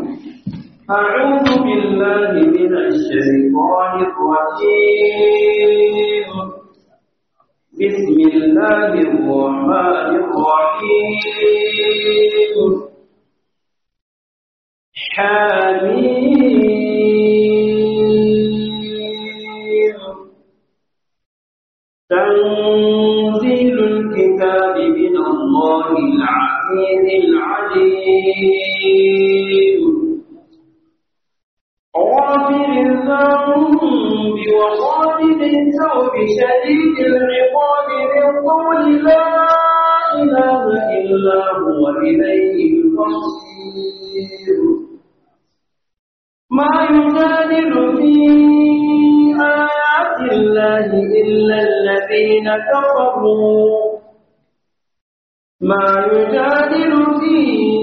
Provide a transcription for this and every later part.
أعوذ بالله من الشيطان الرجيم بسم الله الرحمن الرحيم حميم تنزيل الكتاب من الله العزيز العليم غافر الذنب وخالد التوب شديد العقاب بالقول لا إله إلا هو إليه المصير ما يجادل في آيات الله إلا الذين كفروا ما يجادل في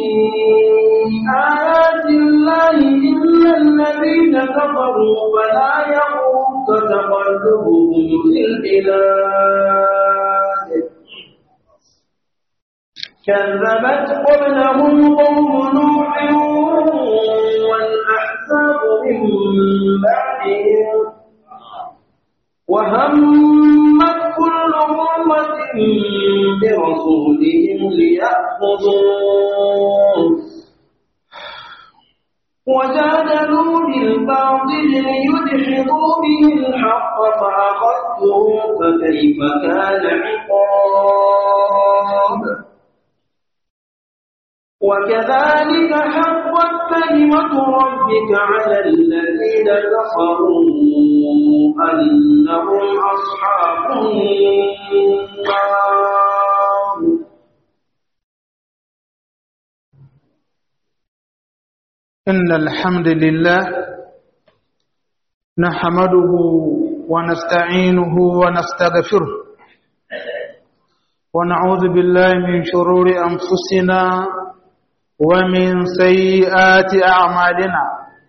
آيات الله إلا الذين كفروا فلا يغرك تقلبهم في البلاد كذبت قبلهم قوم نوح والأحزاب من بعدهم وهمت كل أمة برسولهم ليأخذوه وجادلوا بالباطل ليدحضوا به الحق فأخذتهم فكيف كان عقاب وكذلك حقت كلمة ربك على الذين كفروا أنهم أصحاب النار إن الحمد لله نحمده ونستعينه ونستغفره ونعوذ بالله من شرور أنفسنا ومن سيئات أعمالنا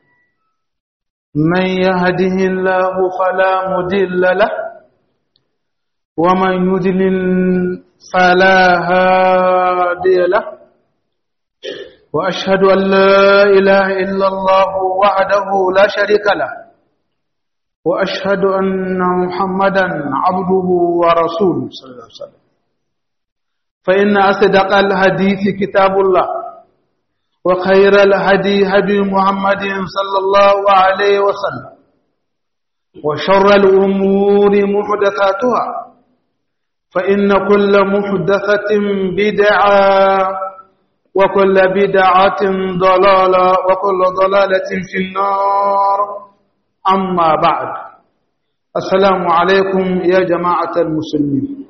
من يهده الله فلا مضل له ومن يضلل فلا هادي له وأشهد أن لا إله إلا الله وحده لا شريك له وأشهد أن محمدا عبده ورسوله صلى الله عليه وسلم فإن أصدق الحديث كتاب الله وخير الهدي هدي محمد صلى الله عليه وسلم وشر الأمور محدثاتها فإن كل محدثة بدعة وكل بدعة ضلالة وكل ضلالة في النار أما بعد السلام عليكم يا جماعة المسلمين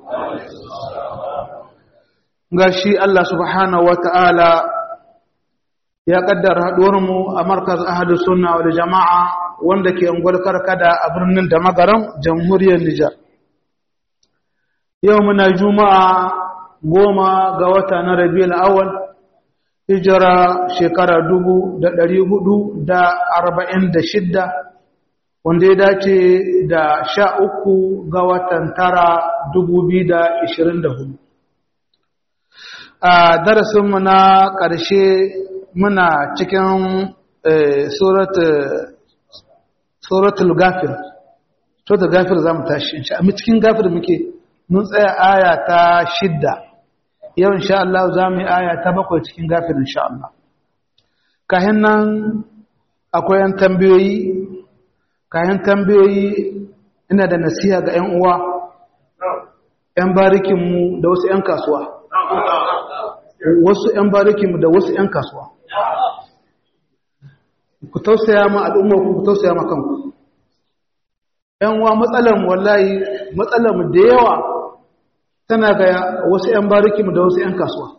gashi Allah subhanahu wata'ala ya kaddara haɗuwarmu a markaz ahadu sunna wal jama'a wanda ke ungwar karkada a birnin da magaran jamhuriyar Nijar. Yau muna juma'a goma ga wata na Rabiul awal hijira shekara dubu da ɗari hudu da arba'in da shidda wanda ya dace da sha uku ga watan tara dubu biyu da ishirin da hudu. A darasinmu na ƙarshe muna cikin suratul gafir suratul gafir za mu tashi a cikin gafir muke mun tsaya aya ta shidda yau insha Allah za mu yi aya ta bakwai cikin gafir insha Allah kayan nan akwai yan tambayoyi kayan tambayoyi ina da nasiha ga 'yan uwa 'yan barikinmu da wasu 'yan kasuwa wasu 'yan barikinmu da wasu 'yan kasuwa ku tausaya ma al'ummarku ku tausaya ma kanku ‘yan uwa matsalarmu wallahi matsalarmu da yawa tana ga wasu ‘yan barikinmu da wasu ‘yan kasuwa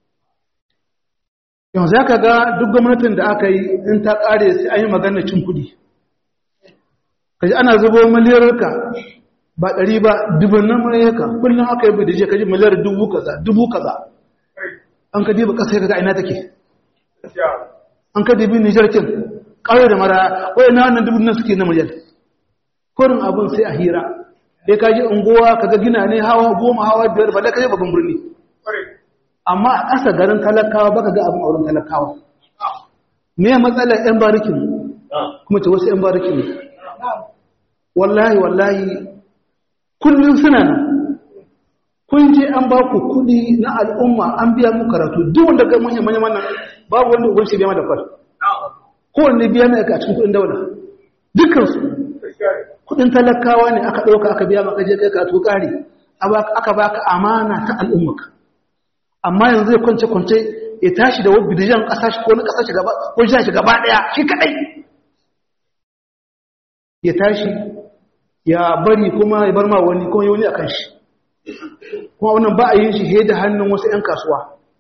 yanzu ya ka ga duk gwamnatin da aka yi in ta ƙare sai an yi magana cin kuɗi kaji ana zubo miliyarka ba ɗari ba dubunnan miliyarka kullum aka yi bai da je kaji miliyar dubu kaza dubu kaza an ka diba ƙasa ka ga ina take an ka dibi nijar kin ƙauye da mara wai na wannan dubu nan suke na miliyar kurin abin sai a hira sai ka ji unguwa ka ga gina ne hawa goma hawa biyar ba da ka je babban birni amma a ƙasa garin talakawa baka ga abin auren talakawa me matsalar yan barikin kuma ce wasu yan barikin wallahi wallahi kullum suna nan kun je an ba ku kuɗi na al'umma an biya mu karatu duk wanda ga manyan manyan wannan babu wanda uban shi biya da kwal kowanne biya mai a cikin kuɗin daula dukkansu kuɗin talakawa ne aka ɗauka aka biya maka je kai karatu ƙari aka baka amana ta al'ummaka amma yanzu zai kwance kwance ya tashi da wani bidijan ƙasa shi ko na ƙasa shi gaba ko shi shi gaba ɗaya shi kaɗai ya tashi ya bari kuma ya bar ma wani kuma yi wani a kan shi kuma wannan ba a yin shi he da hannun wasu 'yan kasuwa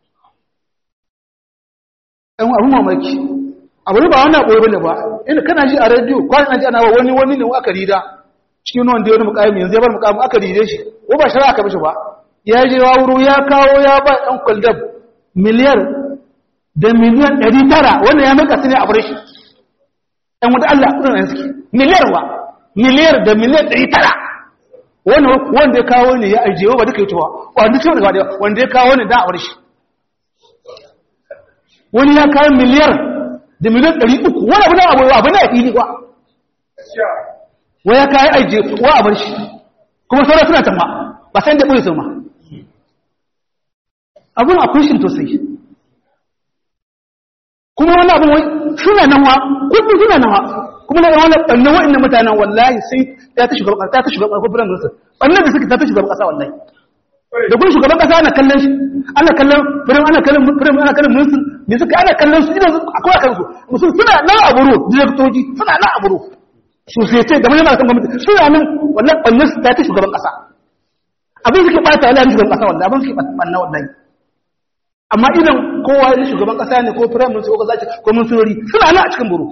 ɗan abin mamaki abu ne ba wani abu bane ba inda kana ji a rediyo kwanan ji ana wa wani wani ne aka rida cikin wanda ya wani mukami yanzu ya bar mukami aka ride shi ko ba shari'a aka mishi ba ya je wa wuro ya kawo ya ba ɗan kwaldab miliyar da miliyan ɗari tara wannan ya maka su ne a bar shi ɗan wata Allah kudin na suke miliyar wa miliyar da miliyan ɗari tara wanda ya kawo ne ya ajiye ba duka yi tuwa wanda ce wanda wanda ya kawo ne da a bar shi wani ya kawo miliyar da miliyan ɗari uku wani abu na abu abu na fili kwa waya kayi ajiye wa a bar shi kuma sauran suna can ba ba sai da ɓoye su ma abin akwai shi to sai kuma wani abin wai suna nan wa kudu suna nan wa kuma na wani ɓannan wa'annan mutanen wallahi sai ya ta shugaban ƙasa ta ta shugaban ƙasa firan minista ɓannan da suka ta ta shugaban ƙasa wallahi da kuma shugaban ƙasa ana kallon shi ana kallon firin ana kallon firin ana kallon ministan ne suka ana kallon su idan akwai a kansu musu suna nan a buru direktoji suna nan a buru sosai da manyan malakan gwamnati suna nan wannan ɓannan su ta ta shugaban ƙasa abin suke ɓata wallahi shugaban ƙasa wallahi abin suke ɓanna wallahi amma idan kowa ya shugaban ƙasa ne ko firan minista ko kaza ko ministeri suna nan a cikin buru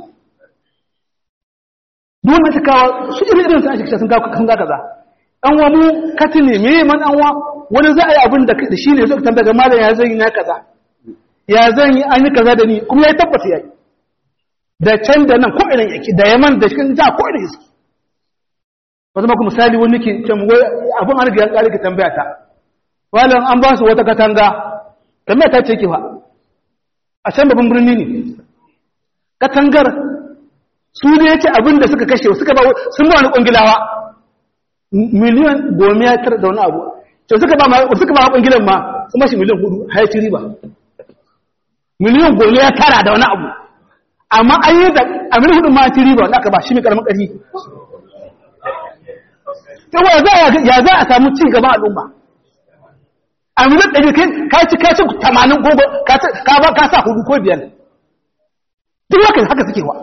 duk wanda ta kawo su irin irin su a cikin sun ga kaza an wa mu kati ne me man an wa wani za a yi abin da shi ne zai tambaya ga malam ya zan yi na kaza ya zan yi an yi kaza da ni kuma ya tabbata ya yi da can da nan ko irin yake da yaman da cikin ja ko irin yake wata maka misali wani ke can wai abin an riga ya kare ka tambaya ta malam an ba su wata katanga tambaya ta ce ki fa a can babban birni ne katangar su ne yake abin da suka kashe suka ba sun ba wani kungilawa miliyan goma ya tara da wani abu to suka ba suka ba kungilan ma sun ba shi miliyan hudu har ci riba miliyan goma ya tara da wani abu amma an yi da a miliyan hudu ma ci riba wanda aka ba shi mai karamin ƙarfi yawa ya za a samu cin gaban al'umma a miliyan ɗari kai ka ci ka ci tamanin gogo ka ba ka sa hudu ko biyar duk haka haka suke wa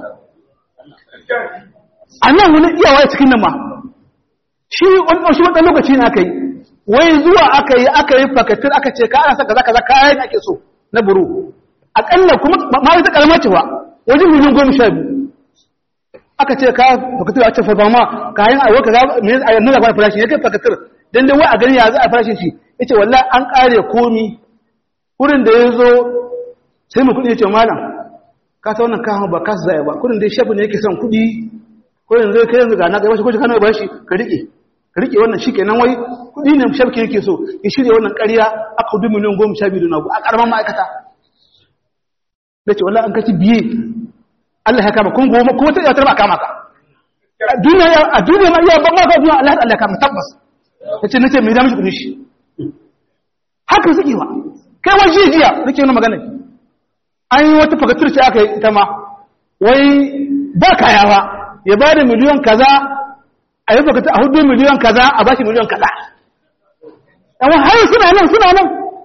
a nan wani iyawa cikin nan ma shi wani wata lokaci na aka yi wai zuwa aka yi aka yi fakatir aka ce ka ana saka zaka zaka kayan ake so na buru akalla kuma ma wata kalmar cewa wajen miliyan goma sha biyu aka ce ka fakatir a ce farfa ma kayan a waka za a yanzu da farashi ya kai fakatir dan dai wai a gani ya za a farashin shi ya ce wallahi an kare komi wurin da ya zo sai mu kuɗi ya ce malam ka ta wannan kawo ba ka su zai ba kudin dai shafi ne yake son kudi kudin zai kai yanzu ga na gaba shi kudi kano ba shi ka rike ka rike wannan shi kenan wai kudi ne shafi yake so ya shirya wannan ƙarya aka hudu miliyan goma sha biyu na a ƙaramin ma'aikata da ce wallah an kaci biye Allah ya kama kun goma kuma ta yawatar ba kama ka a duniya ma iya ban maka duniya Allah ya kama tabbas ya ce nace mai damishi kudin shi haka suke wa kai wa jiya jiya nake wani magana an yi wata fagatur ce aka yi ita ma wai ba kaya ba ya ba da miliyon kaza a yi fagatur a hudu miliyon kaza a ba shi miliyon kaza amma har suna nan suna nan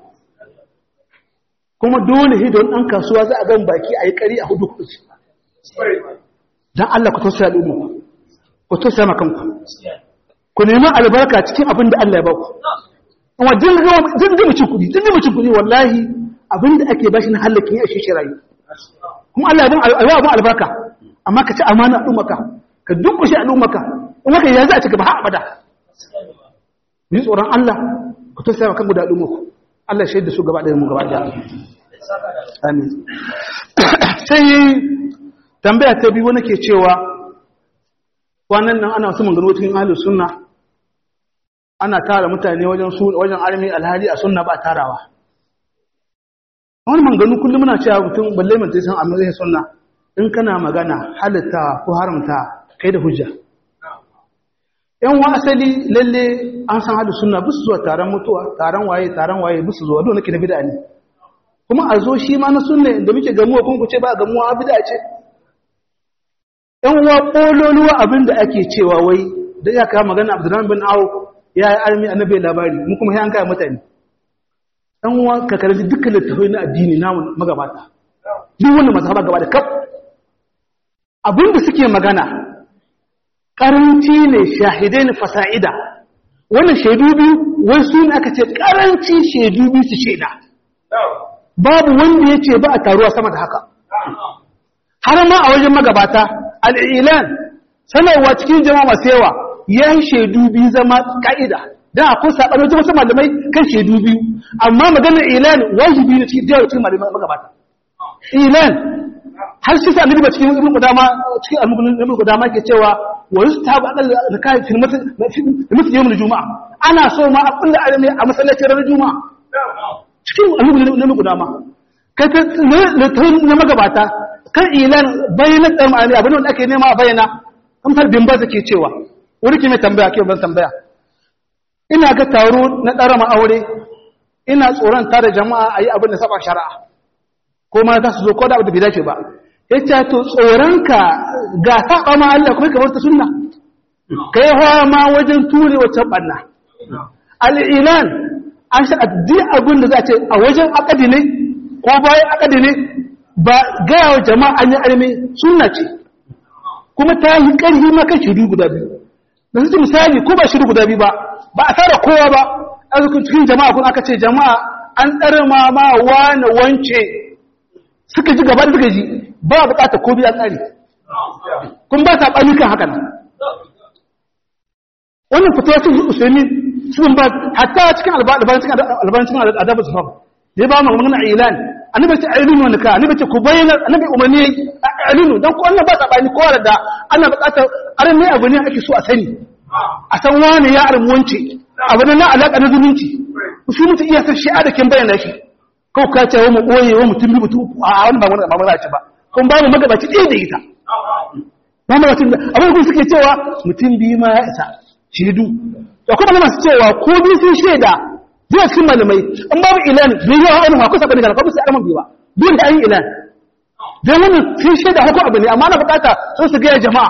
kuma dole hidon ɗan kasuwa za a gan baki a yi ƙari a hudu kudu don Allah ku tausaya al'umma ku tausaya makanku ku neman albarka cikin abin da Allah ya ba ku amma jirgin mucin kuɗi jirgin mucin kuɗi wallahi abinda ake bashi na hallakin ya shi rayu kuma Allah ya abin albarka amma ka ci amana al'ummaka ka dukkushe al'ummaka in haka ya za a ci gaba har abada ni tsoron Allah ku to sai kan guda al'ummaku Allah shaida su gaba da mu gaba da amin sai tambaya ta biyu wani ke cewa kwanan nan ana wasu magana cikin ahlus sunna ana tara mutane wajen wajen armi alhali a sunna ba tarawa wani manganu kullum muna cewa mutum balle mai san amma zai sunna in kana magana halitta ko haramta kai da hujja yan wa asali lalle an san hadu sunna bisu zuwa taron mutuwa taron waye taron waye bisu zuwa dole nake da bid'a ne kuma a zo shi ma na sunna da muke gamuwa kun ku ce ba gamuwa bid'a ce yan wa kololuwa abin da ake cewa wai da ya kawo magana Abdurrahman bin Auf ya yi armi annabi labari mu kuma sai an kai mutane dan wa ka karanci dukkan littafai na addini namu magabata duk wanda mazhaba gaba da kaf abinda suke magana karanci ne shahidai ne fasa'ida wannan shaidu biyu wai su ne aka ce karanci shaidu biyu su shaida babu wanda ya ce ba a taruwa sama da haka har ma a wajen magabata al'ilan sanarwa cikin jama'a masu yawa ya yi shaidu biyu zama ka'ida don akwai saɓar wajen wasu malamai kan shaidu biyu amma maganar ilan wajibi ne cikin jawar cikin malamai magabata ilan har shi sa annabi ba cikin ibn qudama cikin ibn qudama ke cewa wa yustahabu aqal zakat fi masjid yawm al-juma'a ana so ma a kullu alami a masallacin ranar juma'a cikin annabi ibn qudama kai ta na magabata kan ilan bayyana da ma'ani abin da ake nema a bayyana kamar bin ba ke cewa wuri ke mai tambaya ke ban tambaya ina ga taro na ɗarama aure ina tsoron tare jama'a a yi abin da saba shari'a ko ma za su zo ko da abu da bai dace ba ya ce to tsoronka ga saba ma Allah kuma kamar ta sunna ka yi hawa ma wajen ture wacce ɓanna al'ilan an sha addi abin da za a ce a wajen akadi ne ko bayan akadi ne ba gaya wa jama'a an yi arme sunna ce kuma ta yi ƙarfi ma kan shiru guda biyu da su misali ko ba shiru guda biyu ba ba a tara kowa ba a cikin jama'a kun aka ce jama'a an ɗarma ma wane wance suka ji gaba da suka ji ba a bukata ko biya tsari kun ba ta ɓani kan hakan wannan fitowa sun usulmi sun ba hatta cikin albancin adabu su famu da ya ba mu magana ilan annabi ce ailinu wani ka annabi ce ku bayyana annabi umarni ailinu don ko wannan ba ta ɓani kowa da ana bukatar arin ne abu ne ake so a sani a san wani ya armuwanci abu ne na alaƙa na zumunci su mutu iya san shi'a da kin bayyana shi kawai ka ce wa mu ɓoye wa mutum bi mutum a wani ba wani ba ce ba kun ba mu magabaci ɗaya da ita ba mu mutum da abin da suke cewa mutum biyu ma ya isa shaidu da kuma na masu cewa ko biyu sun shaida zuwa cikin malamai in babu ilan bai yi wa wani ma kusa bane ga alfabu sai arman biyu ba duk da an yi ilan don wannan sun shaida hako abu ne amma na bukata sun su gaya jama'a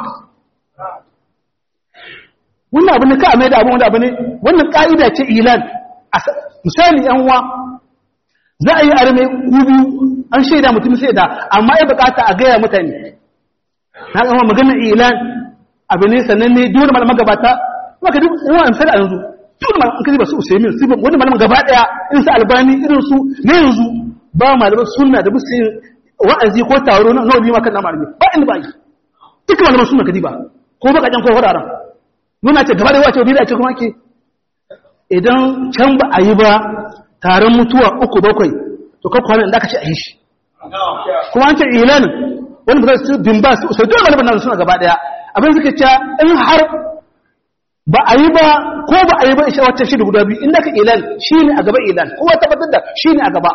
wannan abu ne ka mai da abin wanda abu ne wannan ka'ida ce ilan misali yan uwa za a yi arme ku biyu an shaida mutum shaida amma ya bukata a gaya mutane na kama magana ilan abu ne sannan ne duk wani magabata maka duk wani amsar a yanzu duk wani malaman kaji ba su usaimin su wani malaman gaba daya irin su albani irin su na yanzu ba malaman sunna da musu yin wa'azi ko taro na wani ma kan na malami ba inda ba yi duka malaman sunna kaji ba ko baka jan ko wuraren nuna ce gaba da wace wani da ce kuma ke idan can ba a yi ba taron mutuwa uku bakwai to kan kwanan da aka ce a yi shi kuma an ce ilanin wani ba su bin ba su sai dole malaman nan suna gaba daya abin suka ce in har ba a yi ba ko ba a yi ba isha wacce shi da guda biyu inda ka ilan shi ne a gaba ilan kowa tabbatar da shi ne a gaba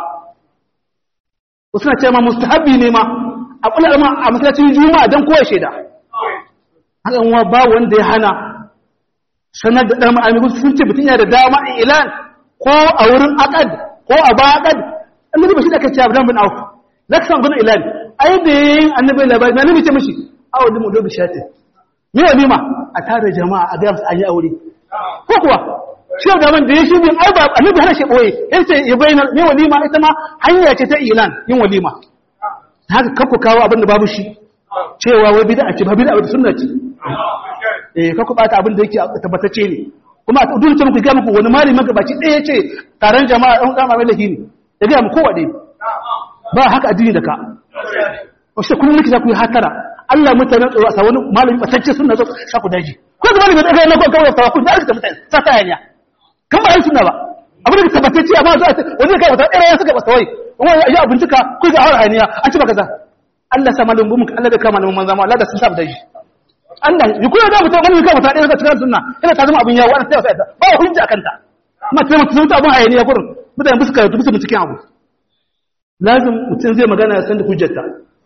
wasu na ce ma mustahabi ne ma a kula ma a masallacin juma'a don kowa shaida hakan wa ba wanda ya hana sanar da ɗan ma'amiru sun ce mutum yana da dama a ilan ko a wurin akad ko a ba akad annabi ba shi da aka ce abu bin auf za ka samu gudun ilan ai da yayin annabi labari na nabi ce mashi awo dimu dobi shati me ya nima a tare jama'a a gaya an yi aure ko kuwa shi da man da ya shi bin ai ba annabi hana shi boye yace ya bayyana me walima ita ma hanya ce ta ilan yin walima haka kafu kawo abin da babu shi cewa wai bid'a ce ba bid'a ba sunna ce eh ka ku bata abin da yake tabbatacce ne kuma a dole ce muku ga muku wani malami magabaci ɗaya ce taron jama'a ɗan ɗan mai lahi ne da ga mu kowa dai ba haka addini da ka wasu kullum nake za ku yi hatara Allah mutane tsoro a sa wani malami batacce sunna zo sa ku daji ko ga malami da ga na kawai ta ku da aka mutane sa ta yanya kan ba yin sunna ba abin da tabbatacce amma zo wani kai wata ɗaya suka ba sawai wani ya abincika ku ga har haniya an ci ba kaza Allah sa malamin mu Allah da kama malamin manzo Allah da sun sa daji Allah yi kuma da mutum wani kai mutane da cikin sunna ina ta zama abin yawo ana tsaya sai ba hujja kanta amma sai mutum ta abin hayaniya gurin mutane ba su karatu ba su cikin abu lazim mutum zai magana ya san da hujjarta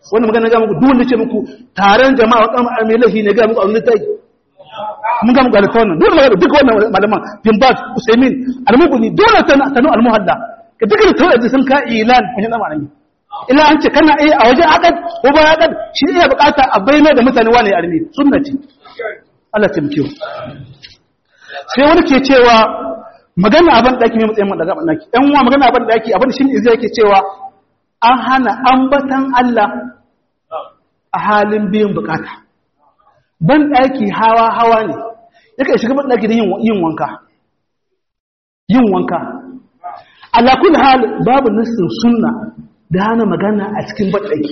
wannan magana ga muku duk wanda ce muku taron jama'a wa kamar mai lahi ne ga muku a wani tai mun ga muku alfa wannan dole magana duka wannan malaman bin bas usaimin almuguni dole ta tanu almuhalla ka duka tawadi sun ka ilan mun da malami ila an ce kana iya a wajen akad ko ba akad shi iya bukata a bayyana da mutane wani arni sunna ce Allah ta mukiyo sai wani ke cewa magana abin daki mai matsayin daga abin daki ɗan uwa magana abin daki abin shi ne zai yake cewa an hana ambatan Allah a halin biyan bukata ban daki hawa hawa ne yake shiga ban daki da yin wanka yin wanka ala kulli hal babu nassin sunna da hana magana a cikin ban daki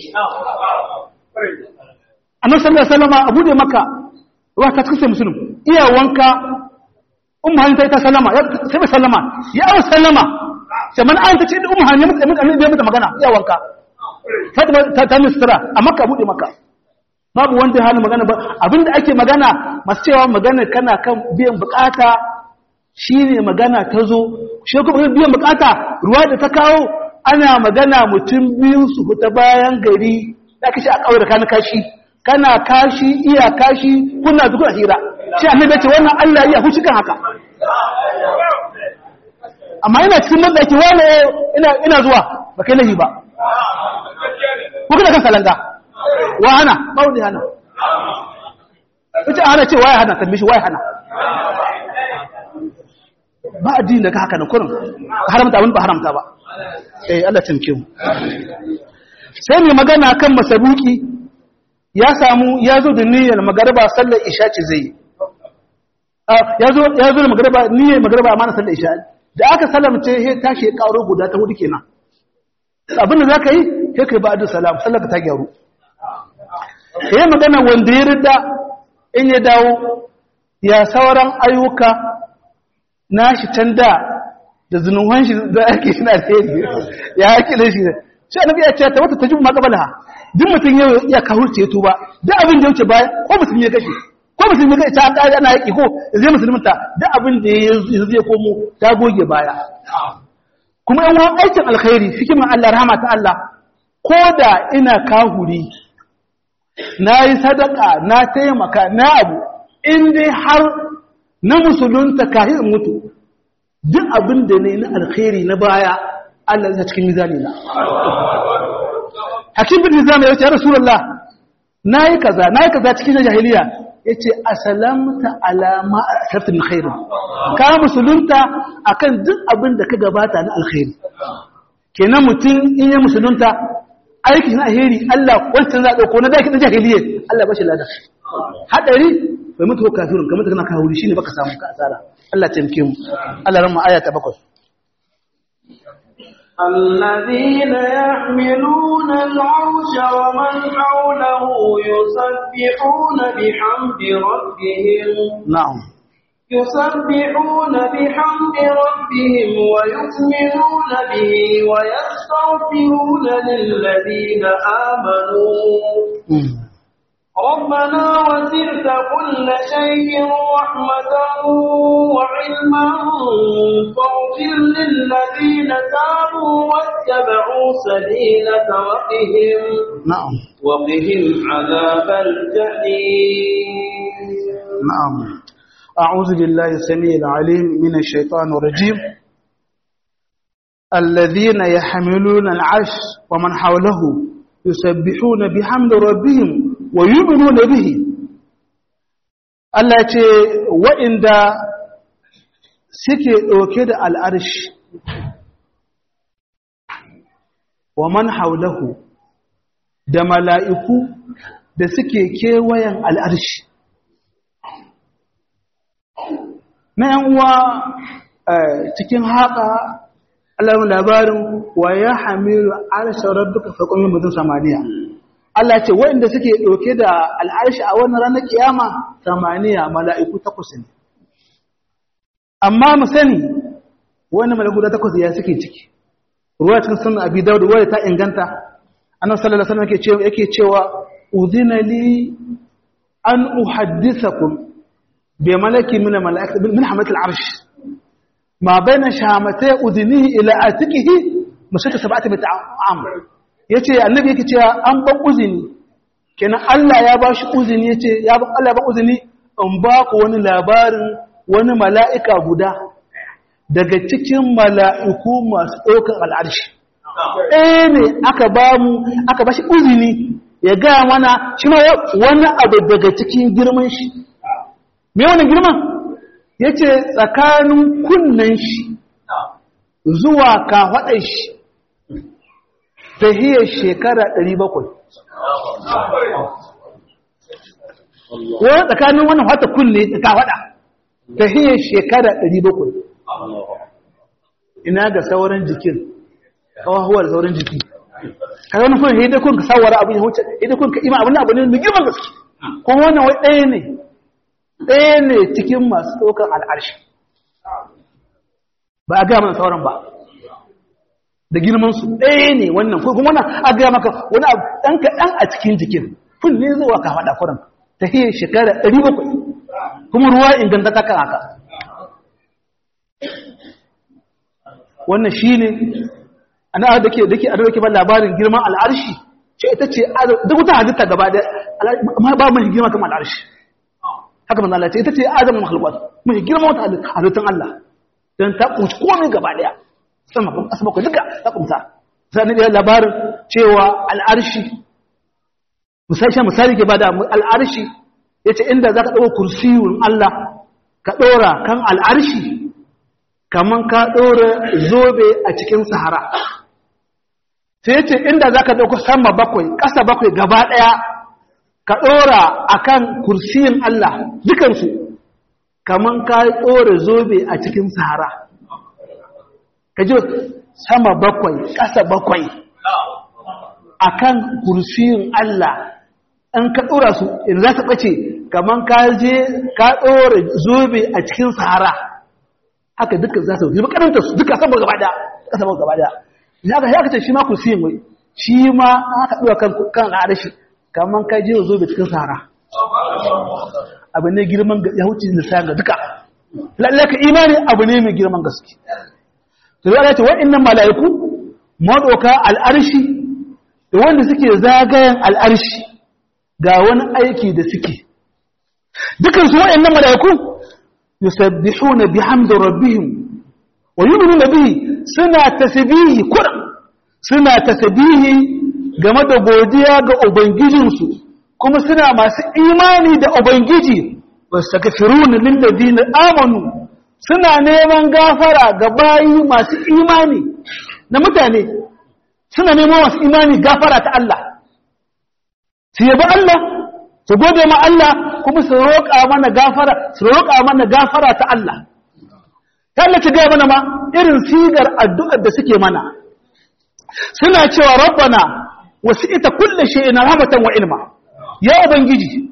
annabi sallallahu alaihi wasallam abu da maka wa ta cikin musulun iya wanka ummu hanin ta ita sallama sai ba sallama ya awa sallama sai man an ta ce ummu hanin mutum mutum bai mata magana ya wanka ta ta misra a makka bude makka babu wanda ya hana magana ba abinda ake magana masu cewa magana kana kan biyan bukata shine magana ta zo shi kuma biyan bukata ruwa da ta kawo ana magana mutum biyu su fita bayan gari da kashi a kawai da kana kashi kana kashi iya kashi kuna duk hira shi annabi ce wannan Allah ya huci kan haka amma ina cikin madaki wani ina ina zuwa ba kai lahi ba ko kana kan salanga wa hana ba wani hana ita ana ce waya hana tambaye waya hana ba addini da ka haka nan kurin haramta abin ba haramta ba eh Allah tamke mu sai mai magana kan masabuki ya samu ya zo da niyyar magarba sallar isha ce zai ya zo ya zo da magarba niyyar magarba amma na sallar isha da aka salamce he tashi ya karo guda ta hudu kenan abin da zaka yi sai kai ba'du salam sallar ka ta gyaru yayin magana wanda ya rida in ya dawo ya sauran ayyuka nashi can da da zunuhan shi da ake shi na da ya ake da shi sai annabi ya ce ta wata tajibu ma qabalaha duk mutum yau ya kahurce ya tuba duk abin da yake baya ko mutum ya kashe ko mutum ya kashe ta kare ana yaki ko zai musulminta duk abin da ya zai komo ta goge baya kuma yan wani aikin alkhairi hikimin Allah rahama ta Allah ko da ina kahuri na yi sadaka na taimaka na abu in dai har na musulunta kahin mutu duk abin da ne na alkhairi na baya Allah ya cikin mizani na hakim bin nizam ya ce rasulullah nayi kaza nayi kaza cikin jahiliya yace asalamta ala ma asarta min khair ka musulunta akan duk abin da ka gabata na alkhairi kenan mutum in ya musulunta aiki na alheri Allah wancan za dauko na daki na jahiliya Allah bashi lada hadari bai mutu kafirun kamar kana kawo shine baka samu ka asara Allah taimake mu Allah ran mu aya ta 7 الذين يحملون العرش ومن حوله يسبحون بحمد ربهم نعم يسبحون بحمد ربهم ويؤمنون به ويستغفرون للذين آمنوا ربنا وسعت كل شيء رحمة وعلما فاغفر للذين تابوا واتبعوا سبيلك وقهم نعم وقهم عذاب الجحيم نعم أعوذ بالله السميع العليم من الشيطان الرجيم الذين يحملون العرش ومن حوله يسبحون بحمد ربهم ويؤمنون به Allah ce waɗanda suke ɗauke da al'arshi wa man haulahu da mala'iku da suke kewayen al'arshi. Na uwa cikin haka alamun labarin wa ya hamilu arshen rabbuka faƙon mutum samaniya. Allah ce waɗanda suke ɗauke da al'arshi a wannan ranar kiyama samaniya mala'iku takwas ne. Amma mu sani wani mala'iku da takwas ya suke ciki. Ruwa cikin sunan abi daudu ruwa ta inganta, annan sallallahu alaihi wasallam yake cewa udhina li an uhaddithakum bi malaki min malaikati min hamatil arsh ma baina shamatay udhnihi ila atiqihi masaka sab'ati bi ta'am yace annabi yake cewa an ban uzini kenan Allah ya ba shi uzini yace ya ba Allah ya ba uzini in ba ku wani labarin wani mala'ika guda daga cikin mala'iku masu ɗaukar al'arshi ɗaya ne aka ba mu aka ba shi uzini ya gaya mana shi ma wani abu daga cikin girman shi me wani girman ya ce tsakanin kunnen shi zuwa kafaɗar shi ta hiyar shekara 700 wani tsakanin wannan wata kunne ta kafaɗa ta hiyar shekara 700 ina ga sauran jikin kawahuwar sauran jiki ka wani kuma hidda kun ka sawara abin ya wuce hidda kun ka ima abin abu ne mai girman gaske kuma wannan wai ɗaya ne ɗaya ne cikin masu ɗaukar al'arshi ba a gaya mana sauran ba da girmansu ɗaya ne wannan kuma wannan a gaya maka wani abu ɗan kaɗan a cikin jikin kun ne zuwa ka faɗa kuran ta hiyar shekara ɗari bakwai kuma ruwa inganta ta kan haka wannan shi ne ana da ke da ke a dauke ba labarin girman al'arshi ce ita ce duk wata halitta gaba da ma ba mai girma kamar al'arshi haka manzo Allah ce ita ce azamin makhluqat mai girma wata halittun Allah dan ta kunci komai gaba daya sama kuma asaba ko duka ta kunta sai ne labarin cewa al'arshi misali misali ke bada al'arshi yace inda zaka dauko kursiyun Allah ka dora kan al'arshi kaman ka dora zobe a cikin sahara sai ce inda za ka ɗauko sama bakwai ƙasa bakwai gaba ɗaya ka ɗora a kan kursiyin Allah dukansu kamar ka ɗora zobe a cikin sahara ka ji sama bakwai ƙasa bakwai a kan kursiyin Allah in ka ɗora su in za ta ɓace kamar ka je ka ɗora zobe a cikin sahara haka dukkan za su yi makaranta su duka sama gaba ɗaya ƙasa bakwai gaba ɗaya ya ga ya kace shi ma kursiyin wai shi ma aka ɗuwa kan kan arashi kaman kai je zo da cikin sahara abu ne girman ya huce lissafi ga duka lalle ka imani abu ne mai girman gaske to ya ce wa'annan mala'iku madoka al'arshi da wanda suke zagayen al'arshi ga wani aiki da suke dukan su wa'annan mala'iku yusabbihuna bihamdi rabbihim wa yu'minuna bihi suna tasbihi kuran suna tasbihi game da godiya ga ubangijinsu kuma suna masu imani da ubangiji wastaghfiruna lil ladina amanu suna neman gafara ga bayi masu imani na mutane suna neman masu imani gafara ta Allah su yabi Allah su gode ma Allah kuma su roƙa mana gafara su roƙa mana gafara ta Allah Allah ta gaya mana ma irin sigar addu'ar da suke mana suna cewa rabbana wasu ita kulle shi ina rahmatan wa ilma ya ubangiji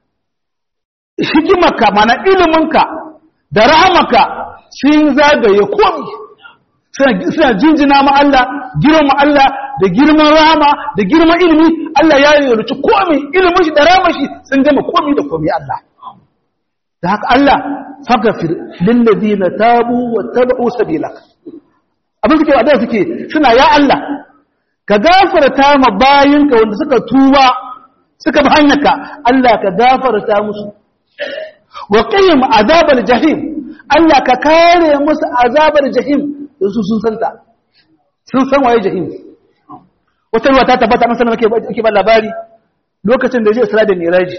hikimarka mana iliminka da rahamaka sun zagaye komi suna jinjina ma Allah girma Allah da girman rahama da girman ilimi Allah ya yi ruci komi ilimin shi da rahama shi sun gama komi da komi Allah da haka Allah fagafir lillazina tabu wa tabu sabilak abin suke wadda suke suna ya Allah ka gafarta ma bayinka wanda suka tuba suka bi hanyarka Allah ka gafarta musu wa qim azabal jahim Allah ka kare musu azabar jahim su sun santa sun san waye jahim wata ruwa ta tabbata an sanar ke ba labari lokacin da zai Isra da Miraji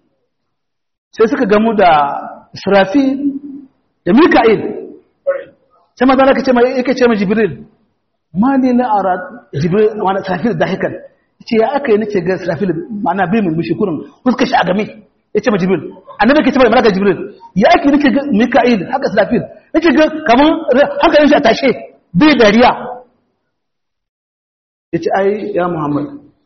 sai suka gamu da Israfi da Mika'il sai maza na kace mai yake ce ma Jibril ma ne na ara Jibril wani Israfil da hikan ce ya aka yi nake ga Israfil ma'ana bai mun mushi kurin fuskar shi a game yace ma Jibril annabi ke ce mai malaka Jibril ya ake nake ga Mika'il haka Israfil nake ga kaman hankalin shi a tashe bai dariya yace ai ya Muhammad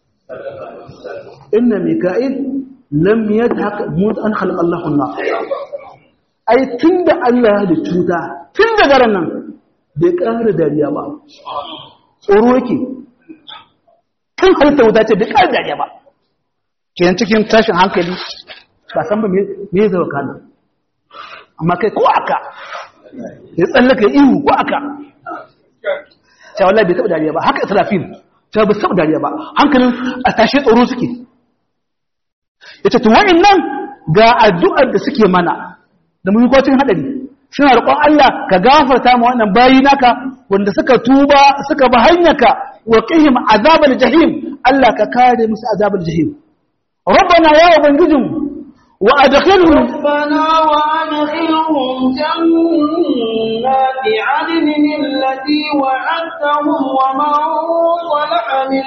inna Mika'il lam yadhak mut an khalaqa Allahu an-nar ai tunda Allah ya da cuta tun da garan nan bai ƙara dariya ba tsoro yake tun halitta wuta ce bai ƙara dariya ba kenan cikin tashin hankali ba san ba me ya zama kana amma kai ko aka ya tsallaka ihu ko aka cewa Allah bai taɓa dariya ba haka israfil ta ba sab dariya ba hankalin a tashe tsoro suke yace to wa'annan ga addu'ar da suke mana da mun ko cikin hadari suna roƙon Allah ka gafarta ma wannan bayi naka wanda suka tuba suka ba hanyaka wa qihim azabal jahim Allah ka kare musu azabal jahim rabbana ya ubangijin wa adkhilhum ربنا وأدخلهم جنات عدن التي وعدتهم ومن صلح من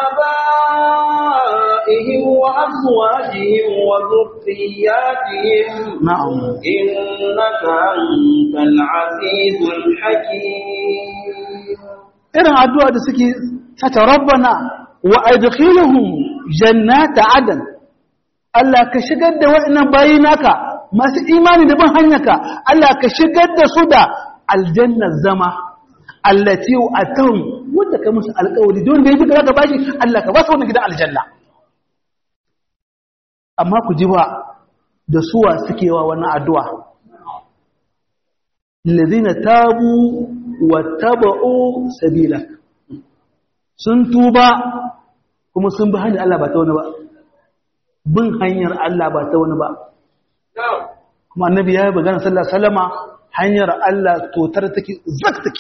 آبائهم وأزواجهم وذرياتهم na'am إنك أنت العزيز الحكيم irin addu'a da suke sata rabbana wa adkhilhum jannata adan Allah ka shigar da wa'annan bayi naka masu imani da bin hanyarka Allah ka shigar da su da aljannar zama allati atahum wanda ka musu alƙawari don da yake ka bashi Allah ka ba su wannan gidan aljanna amma ku ji ba da suwa suke wa wannan addu'a الذين تابوا واتبعوا سبيلك sun tuba kuma sun bi hanyar Allah ba ta wani ba bin hanyar Allah ba ta wani ba kuma annabi ya yi bagana sallallahu salama hanyar Allah totar take zak take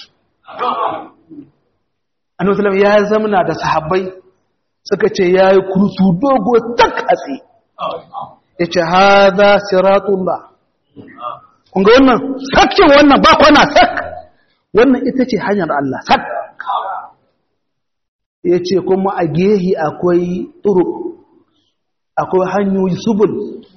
annabi sallallahu ya zamana da sahabbai suka ce ya yi kurtu dogo tak a tsaye ya ce haza siratullah kunga wannan sakin wannan ba kwana sak wannan ita ce hanyar Allah sak ya ce kuma a gehi akwai turu akwai hanyoyi subul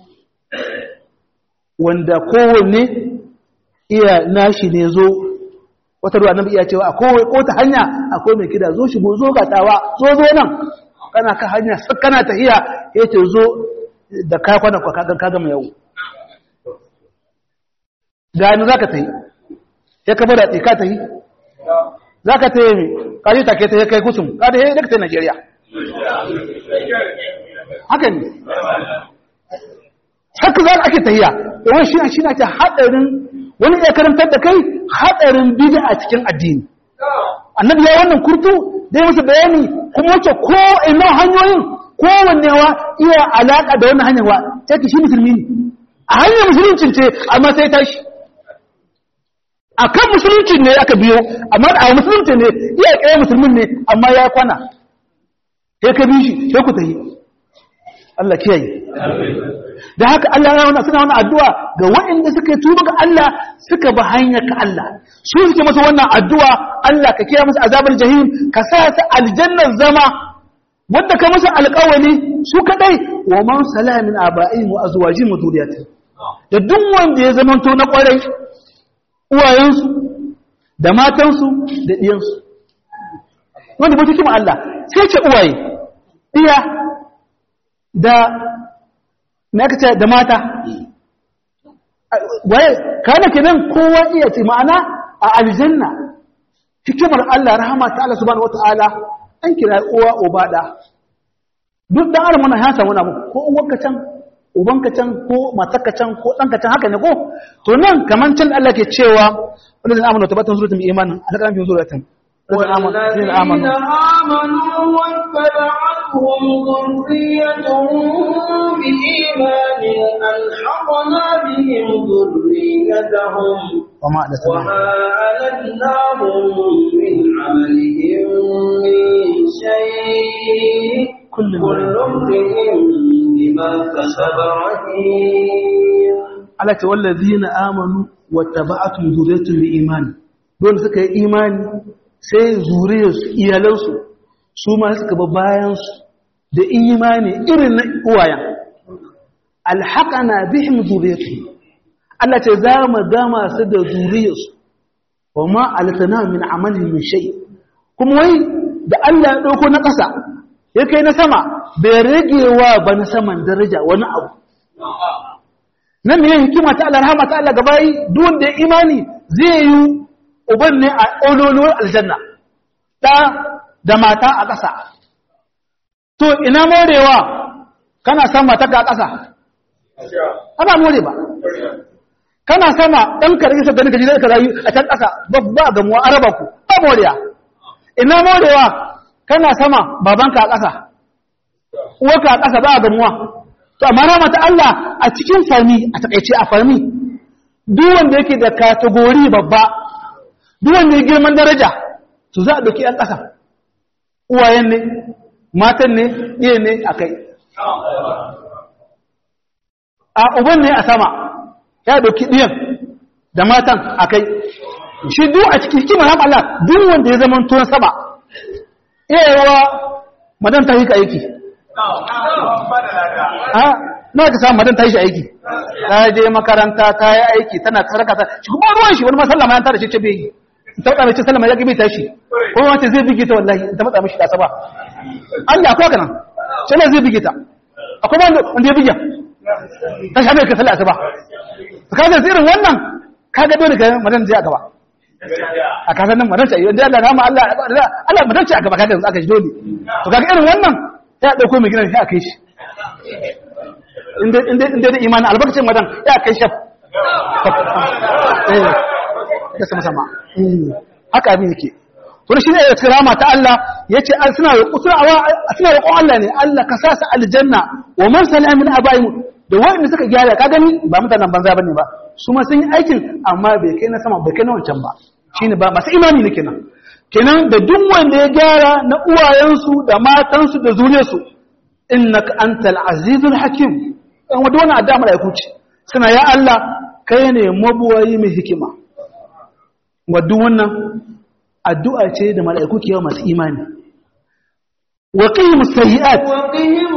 wanda kowanne iya nashi ne zo wata ruwa nan iya cewa akwai kota hanya akwai mai kida zo shigo zo gatawa zo zo nan kana ka hanya sak kana tahiya ya ce zo da kakwana kwa kaga mai yau gani za ka ta yi ya kaba da tsika ta yi za ka ta yi mai kaji take ta yi kai kusur kada ya yi daga ta yi najeriya haka ne haka za ake ta yi yawon shi shi na ce haɗarin wani ya karantar da kai haɗarin bida a cikin addini annabi ya wannan kurtu dai masa bayani kuma wace ko ina hanyoyin kowannewa iya alaƙa da wannan hanyar wa ta shi musulmi ne a hanyar musuluncin ce amma sai tashi a kan musulunci ne aka biyo amma a musulunci ne iya ƙaya musulmin ne amma ya kwana ya ka bi shi sai ku ta yi Allah kiyaye da haka Allah ya wani suna wani addu'a ga waɗanda suka yi tuba ga Allah suka ba hanyar ka Allah su suke masa wannan addu'a Allah ka kiyaye masa azabar jahim ka sa ta aljannar zama wanda ka masa alƙawali su kadai wa man salamin aba'in wa azwajin wa zuriyatin da duk wanda ya zamanto na kwarai uwayensu da matansu da ɗiyansu wanda ba cikin Allah sai ce uwaye ɗiya da na ce da mata waye kana kenan kowa iya ce ma'ana a aljanna hikimar Allah rahama ta Allah subhanahu wata'ala an kira uwa uba da duk dan adam mana ya samu namu ko uwarka can ubanka can ko matarka can ko ɗanka can haka ne ko to nan kaman can Allah ke cewa wanda zan amana tabbatun suratul imanin a kan fi suratul والذين آمنوا واتبعتهم ذريتهم بإيمان ألحقنا بهم ذريتهم وما وما ألتناهم من عملهم من شيء كل كل امرئ بما كسب رهين Allah ce wallazina amanu wattaba'atum zuriyatun bi imani dole suka yi imani sai zuriyarsu iyalansu su ma suka ba bayan su da imani irin na uwayen alhaqana bihim zuriyatuhum Allah ce za mu gama su da zuriyarsu wa ma alatana min amalin min shay kuma wai da Allah ya dauko na ƙasa ya kai na sama bai ragewa ba na saman daraja wani abu nan ne hikima ta Allah rahama ta Allah gabayi duk wanda ya imani zai yi uban ne a ololuwar aljanna da da mata a ƙasa to ina morewa kana san mata ka a ƙasa ana more ba kana sama ɗan karfi sa ganin gaji ka rayu a can ƙasa ba ba ga mu araba ku ba moriya ina morewa kana sama babanka a ƙasa uwarka a ƙasa ba a gamuwa to amma rama ta Allah a cikin fami a takaice a fami duk wanda yake da katagori babba duk wanda ya girman daraja to za a ɗauki ‘yan ƙasa uwayen ne matan ne iya ne a kai a uban ne a sama ya ɗauki ɗiyan da matan a kai shi duk a cikin hikimar haɓa Allah duk wanda ya zama tuwon sama iyayewa madan ta yi ka aiki na ka samu madan ta yi shi aiki ta je makaranta ta yi aiki tana karaka ta shi kuma ruwan shi wani masallama ya tara shi ce bai yi ta wadda mace sallama ya gabe ta shi ko wace zai bige ta wallahi ta matsa mishi kasa ba Allah akwai kana shi ne zai bige ta akwai wanda wanda ya bige ta shabe ka sallah asuba ka ga irin wannan ka ga dole ka madan zai a gaba a kasan nan madan ce idan Allah rama Allah Allah madan ce a gaba kaga aka shi dole to kaga irin wannan ya dauko mai gidan shi a kai shi inda inda inda da imani albarkacin madan ya kai shi eh ya sama sama haka abin yake to shi ne kirama ta Allah yace suna suna roƙon Allah ne Allah ka sa su aljanna wa man salama min abaihim da wanda suka gyara ka gani ba mutanen banza bane ba su ma sun yi aikin amma bai kai na sama bai kai na wancan ba shine ba masu imani ne kenan kenan da duk wanda ya gyara na uwayensu da matansu da zuriyarsu innaka antal azizul hakim dan wanda wannan addu'a malaiku ce suna ya Allah kai ne mabuwayi mai hikima wadda wannan addu'a ce da mala'iku ke yawa masu imani wa ƙihimu sayi'at وقهم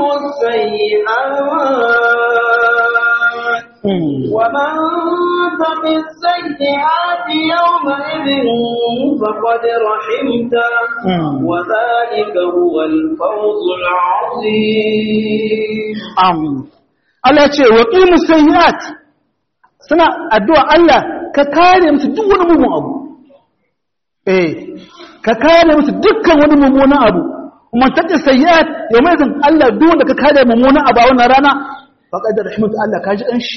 السيئات ومن تق السيئات يومئذ فقد رحمته وذلك هو الفوز العظيم am Allah ce wa ƙihimu sayi'at suna addu'a Allah ka kare musu duk wani mugun abu eh ka kare musu dukkan wani mummunan abu kuma tace sayyi'at yawma idan Allah duk wanda ka kare mummunan abu a wannan rana faqad rahmatu Allah ka ji dan shi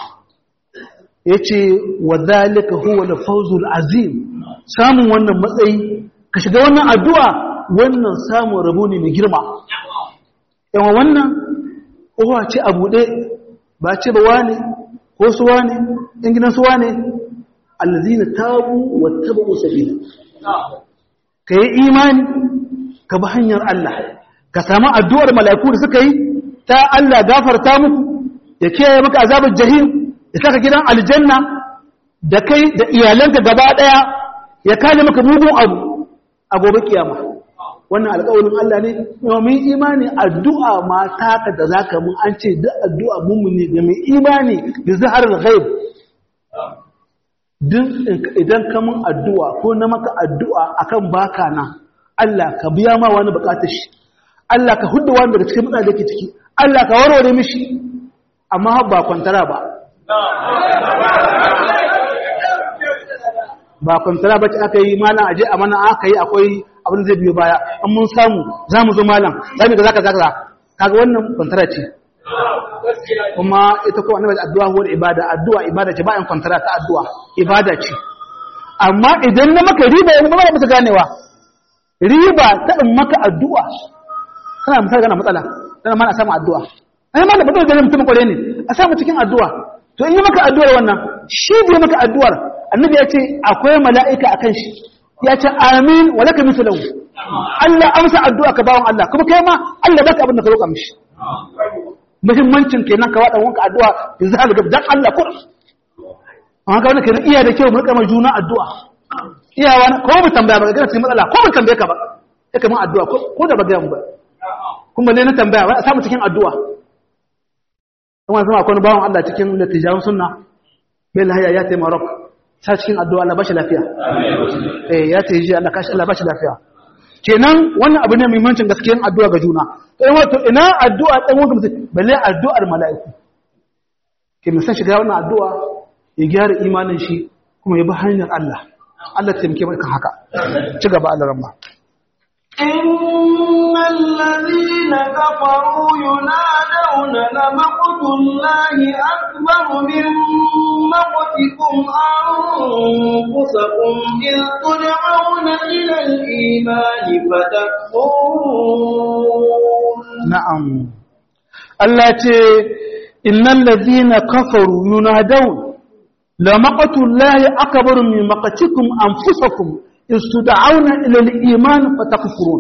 yace wa zalika huwa al-fawzul azim samun wannan matsayi ka shiga wannan addu'a wannan samun rabo ne mai girma yawa wannan uwa ce a buɗe ba ce ba wane ko su wane in gidan su wane allazina tabu wattabu sabila ka yi imani ka bi hanyar Allah ka samu addu'ar mala'iku da suka yi ta Allah gafarta muku ya kiyaye maka azabar jahim ya saka gidan aljanna da kai da iyalanka gaba daya ya kare maka mugun abu a gobe kiyama wannan alƙawarin Allah ne domin imani addu'a ma taka da zaka mun an ce duk addu'a mummuni ga mai imani da zaharar ghaib duk idan ka mun addu'a ko na maka addu'a akan baka nan Allah ka biya ma wani bukatar shi Allah ka hudu wani daga cikin mutane da ke ciki Allah ka warware mishi amma ba kwantara ba ba kwantara ba ce aka yi malam aje a mana aka yi akwai abin zai biyo baya an mun samu za mu zo malam za mu ga zaka zaka kaga wannan kwantara ce kuma ita ko annabi addu'a huwa ibada addu'a ibada ce ba yan kwantara ta addu'a ibada ce amma idan na maka riba yanzu ba musu ganewa riba ta in maka addu'a kana misali kana matsala kana ma na samu addu'a ai ma da ba da mutum kware ne a samu cikin addu'a to in yi maka addu'ar wannan shi da ya maka addu'ar annabi ya ce akwai mala'ika akan shi ya ce amin wa laka mithluhu Allah amsa addu'a ka bawon Allah kuma kai ma Allah baka abin da ka roƙa mishi muhimmancin kenan ka wada wanka addu'a da za ga dan Allah kur amma ka wannan kenan iya da kyau mu rika juna addu'a iyawa ko mu tambaya ba ga cikin matsala ko mu tambaye ka ba sai ka mun addu'a ko da ba ga mu ba kuma ne na tambaya ba a samu cikin addu'a kuma zama akwai bawon Allah cikin latijan sunna bai lahaya ya tayi Morocco ta cikin addu'a Allah bashi lafiya eh ya tayi ji Allah kashi Allah bashi lafiya kenan wannan abu ne mai muhimmancin gaskiyan addu'a ga juna sai wato ina addu'a dan wanda mutum balle addu'ar mala'iku ke musan shiga wannan addu'a ya gyara imanin shi kuma ya bi hanyar Allah Allah ta taimake mai kan haka ci gaba Allah ramma إن الذين كفروا ينادون تدعون لمقت الله أكبر من مقتكم أنفسكم إذ تدعون إلى الإيمان فتكفرون na'am Allah ce innal ladhina kafaru yunadun la maqatullahi akbaru min maqatikum anfusakum istud'auna ila al-iman fatakfurun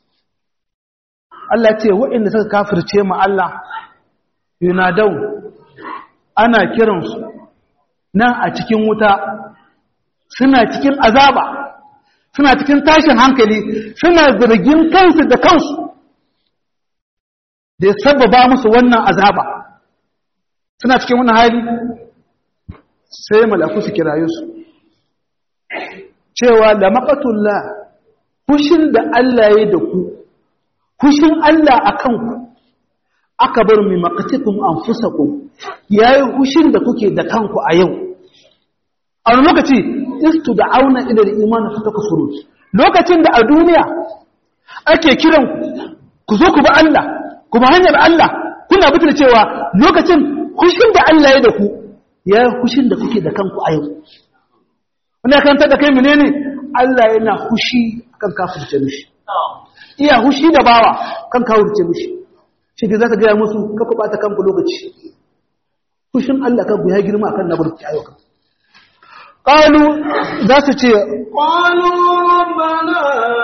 Allah ce waɗanda suka kafirce mu Allah yunadun ana kiransu nan a cikin wuta suna cikin azaba suna cikin tashin hankali suna zargin kansu da kansu da ya sababa musu wannan azaba suna cikin wannan hali sai malaku su kiraye su cewa da maqatullah fushin da Allah ya da ku fushin Allah akan ku aka bar mi maqatikum anfusakum yayi fushin da kuke da kanku a yau a wani lokaci istud'auna ila al-iman fatakfurun lokacin da a duniya ake kiran ku zo ku bi Allah kuma hanyar Allah kuna bitar cewa lokacin hushin da Allah ya da ku ya hushin da kuke da kanku a yau wanda kan da kai menene Allah yana hushi kan kafirce mishi iya hushi da bawa kan kafirce mishi shi da zaka ga musu ka ku bata kanku lokaci hushin Allah kan ku ya girma akan nabarki ayo kan qalu za su ce قالوا ربنا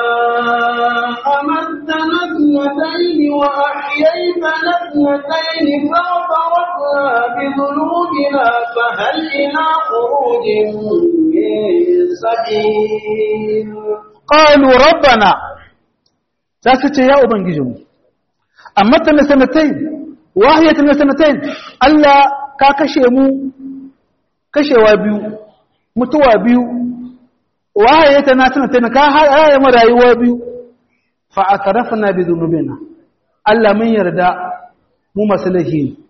أمتنا اثنتين وأحييتنا اثنتين فاعترفنا بذنوبنا فهل إلى خروج من سبيل qalu rabbana za su ce ya ubangijinmu amma ta na sanatai wahiyata na sanatai Allah ka kashe mu kashewa biyu mutuwa biyu wahiyata na sanatai ka haya mu rayuwa biyu fa atarafna bi dhunubina Allah mun yarda mu maslahi ne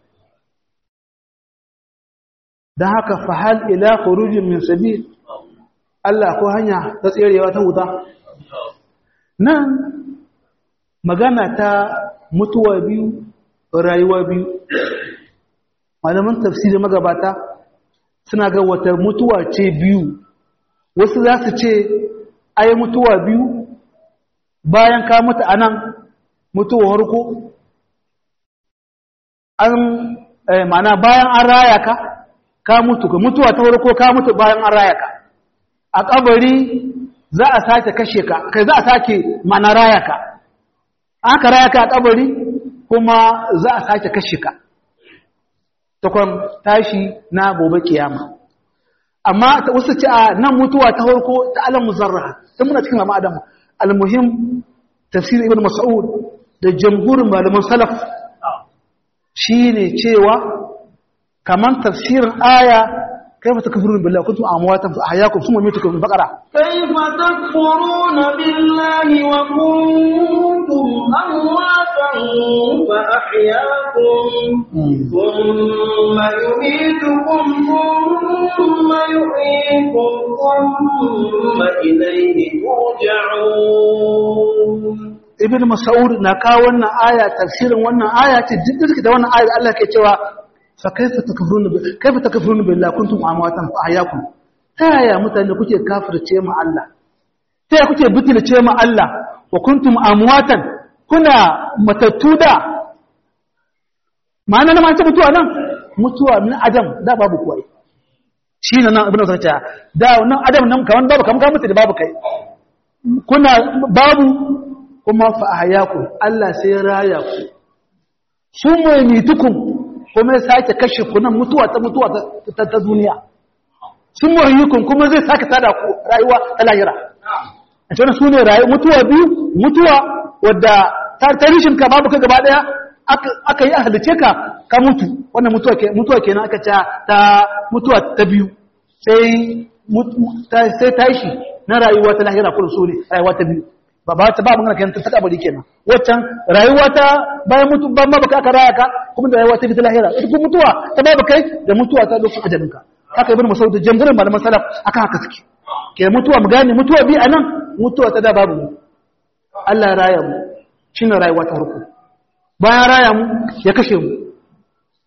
dan haka fa hal ila khurujin min sabil Allah ko hanya ta tserewa ta wuta nan magana ta mutuwa biyu rayuwa biyu malaman tafsiri magabata suna ga wata mutuwa ce biyu wasu za su ce ai mutuwa biyu bayan ka mutu a nan mutuwa harko an mana bayan an raya ka ka mutu ka mutuwa ta harko ka mutu bayan an raya ka a kabari za a sake kashe ka kai za a sake mana raya ka aka raya ka a kabari kuma za a sake kashe ka takwan tashi na gobe kiyama amma ta wasu ce a nan mutuwa ta harko ta alam muzarra ta muna cikin mama adamu almuhim tafsir ibn mas'ud da jamhurin malaman salaf shine cewa kaman tafsirin aya كيف تكفرون بالله كنتم امواتا فاحياكم ثم يميتكم في البقره كيف تكفرون بالله وكنتم أمواتا فأحياكم ثم يميتكم ثم يحييكم ثم إليه ترجعون ibn mas'ud na kawo wannan aya tafsirin wannan aya ce duk da wannan aya Allah ke cewa fa kaifa takfuruna kaifa takfuruna billahi kuntum amwatan fa ahyakum ta yaya mutane kuke kafirce mu Allah ta yaya kuke butulce mu Allah wa kuntum amwatan kuna matattu da ma'ana na mace mutuwa nan mutuwa min adam da babu kuwai shi ne nan ibn mas'ud da nan adam nan kaman babu kaman ka mutu da babu kai kuna babu kuma fa ahyakum Allah sai raya ku summa yamitukum kuma ya sake kashe ku nan mutuwa ta mutuwa ta ta duniya summa yuhyikum kuma zai sake tada ku rayuwa ta lahira a cikin sune rayuwa mutuwa biyu mutuwa wadda ta tarishin ka babu ka gaba daya aka yi ahalice ka ka mutu wannan mutuwa ke mutuwa kenan aka ta ta mutuwa ta biyu sai sai tashi na rayuwa ta lahira kullu sune rayuwa ta biyu ba ba ta ba magana kenan ta kabari kenan waccan rayuwa ta bayan mutu ban ma baka aka raya ka kuma da rayuwa ta bi ta lahira ita kuma mutuwa ta babu kai da mutuwa ta lokacin ajalin ka haka ibn mas'ud jamhurin malaman salaf akan haka suke ke mutuwa mu gane mutuwa bi anan mutuwa ta da babu mu Allah ya raya mu shine rayuwa ta farko bayan raya mu ya kashe mu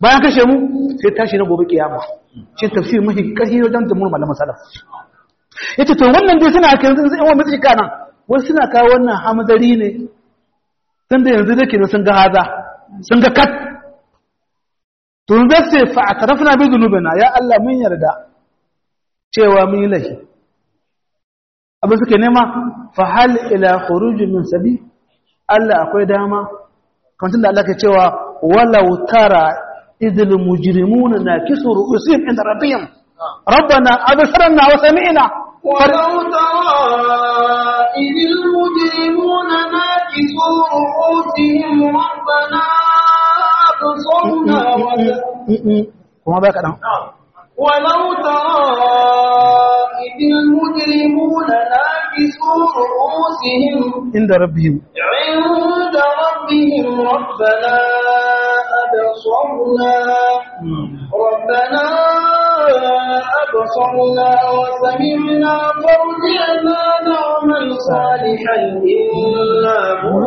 bayan kashe mu sai tashi na gobe kiyama shi tafsir mafi karfi wajen da mu malaman salaf yace to wannan dai suna kai yanzu in wa mutu kana wasu suna kawo wannan hamzari ne tunda yanzu dake sun ga haza sun ga kat to zai ce fa atarafna bi dhunubina ya Allah mun yarda cewa mun yi lahi abin suke nema fa hal ila khuruj min sabi Allah akwai dama kamar da Allah ke cewa walau tara idil mujrimuna nakisu ru'usihim inda rabbihim rabbana absarna wa sami'na ولو ترى إذ المجرمون ناكسوا رؤوسهم ربنا أبصرنا وسمعنا kuma baka dan ولو ترى إذ المجرمون ناكسوا رؤوسهم inda rabbihim عند ربهم ربنا أبصرنا ربنا أبصرنا وسمعنا فارجعنا نعمل صالحا إنا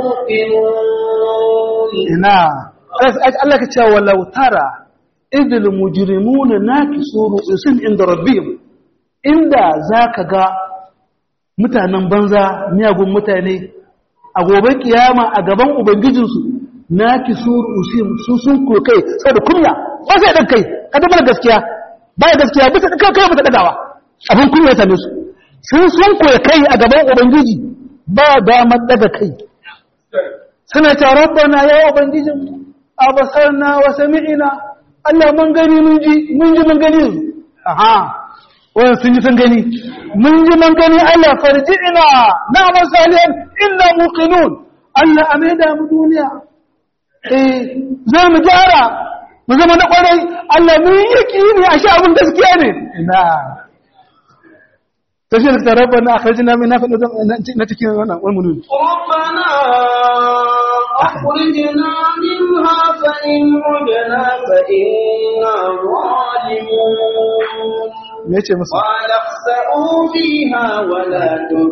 موقنون ina Allah ka ce walau tara idil mujrimuna nakisu ru'usin inda rabbihim inda zaka ga mutanen banza miyagun mutane a gobe kiyama a gaban ubangijinsu nakisu ru'usin su sun kokai saboda kunya ba sai dan kai ka da gaskiya ba gaskiya bisa kai kai bisa dagawa abin kunya ya same su sun sun koyi kai a gaban ubangiji ba damar daga kai suna ta rabbana ya ubangijin abasarna wa sami'ina Allah mun gani mun ji mun ji mun gani aha wannan sun ji sun gani mun ji mun gani Allah farji'ina na masalihan inna muqinun Allah amida mu duniya eh za mu gyara mu zama na kwarai Allah mun yi yakini a sha abin gaskiya ne ina tashi da rabbana akhrijna min nafi na cikin wannan wannan ربنا أخرجنا منها فإن عدنا فإنا ظالمون me yace musu قال اخسئوا فيها ولا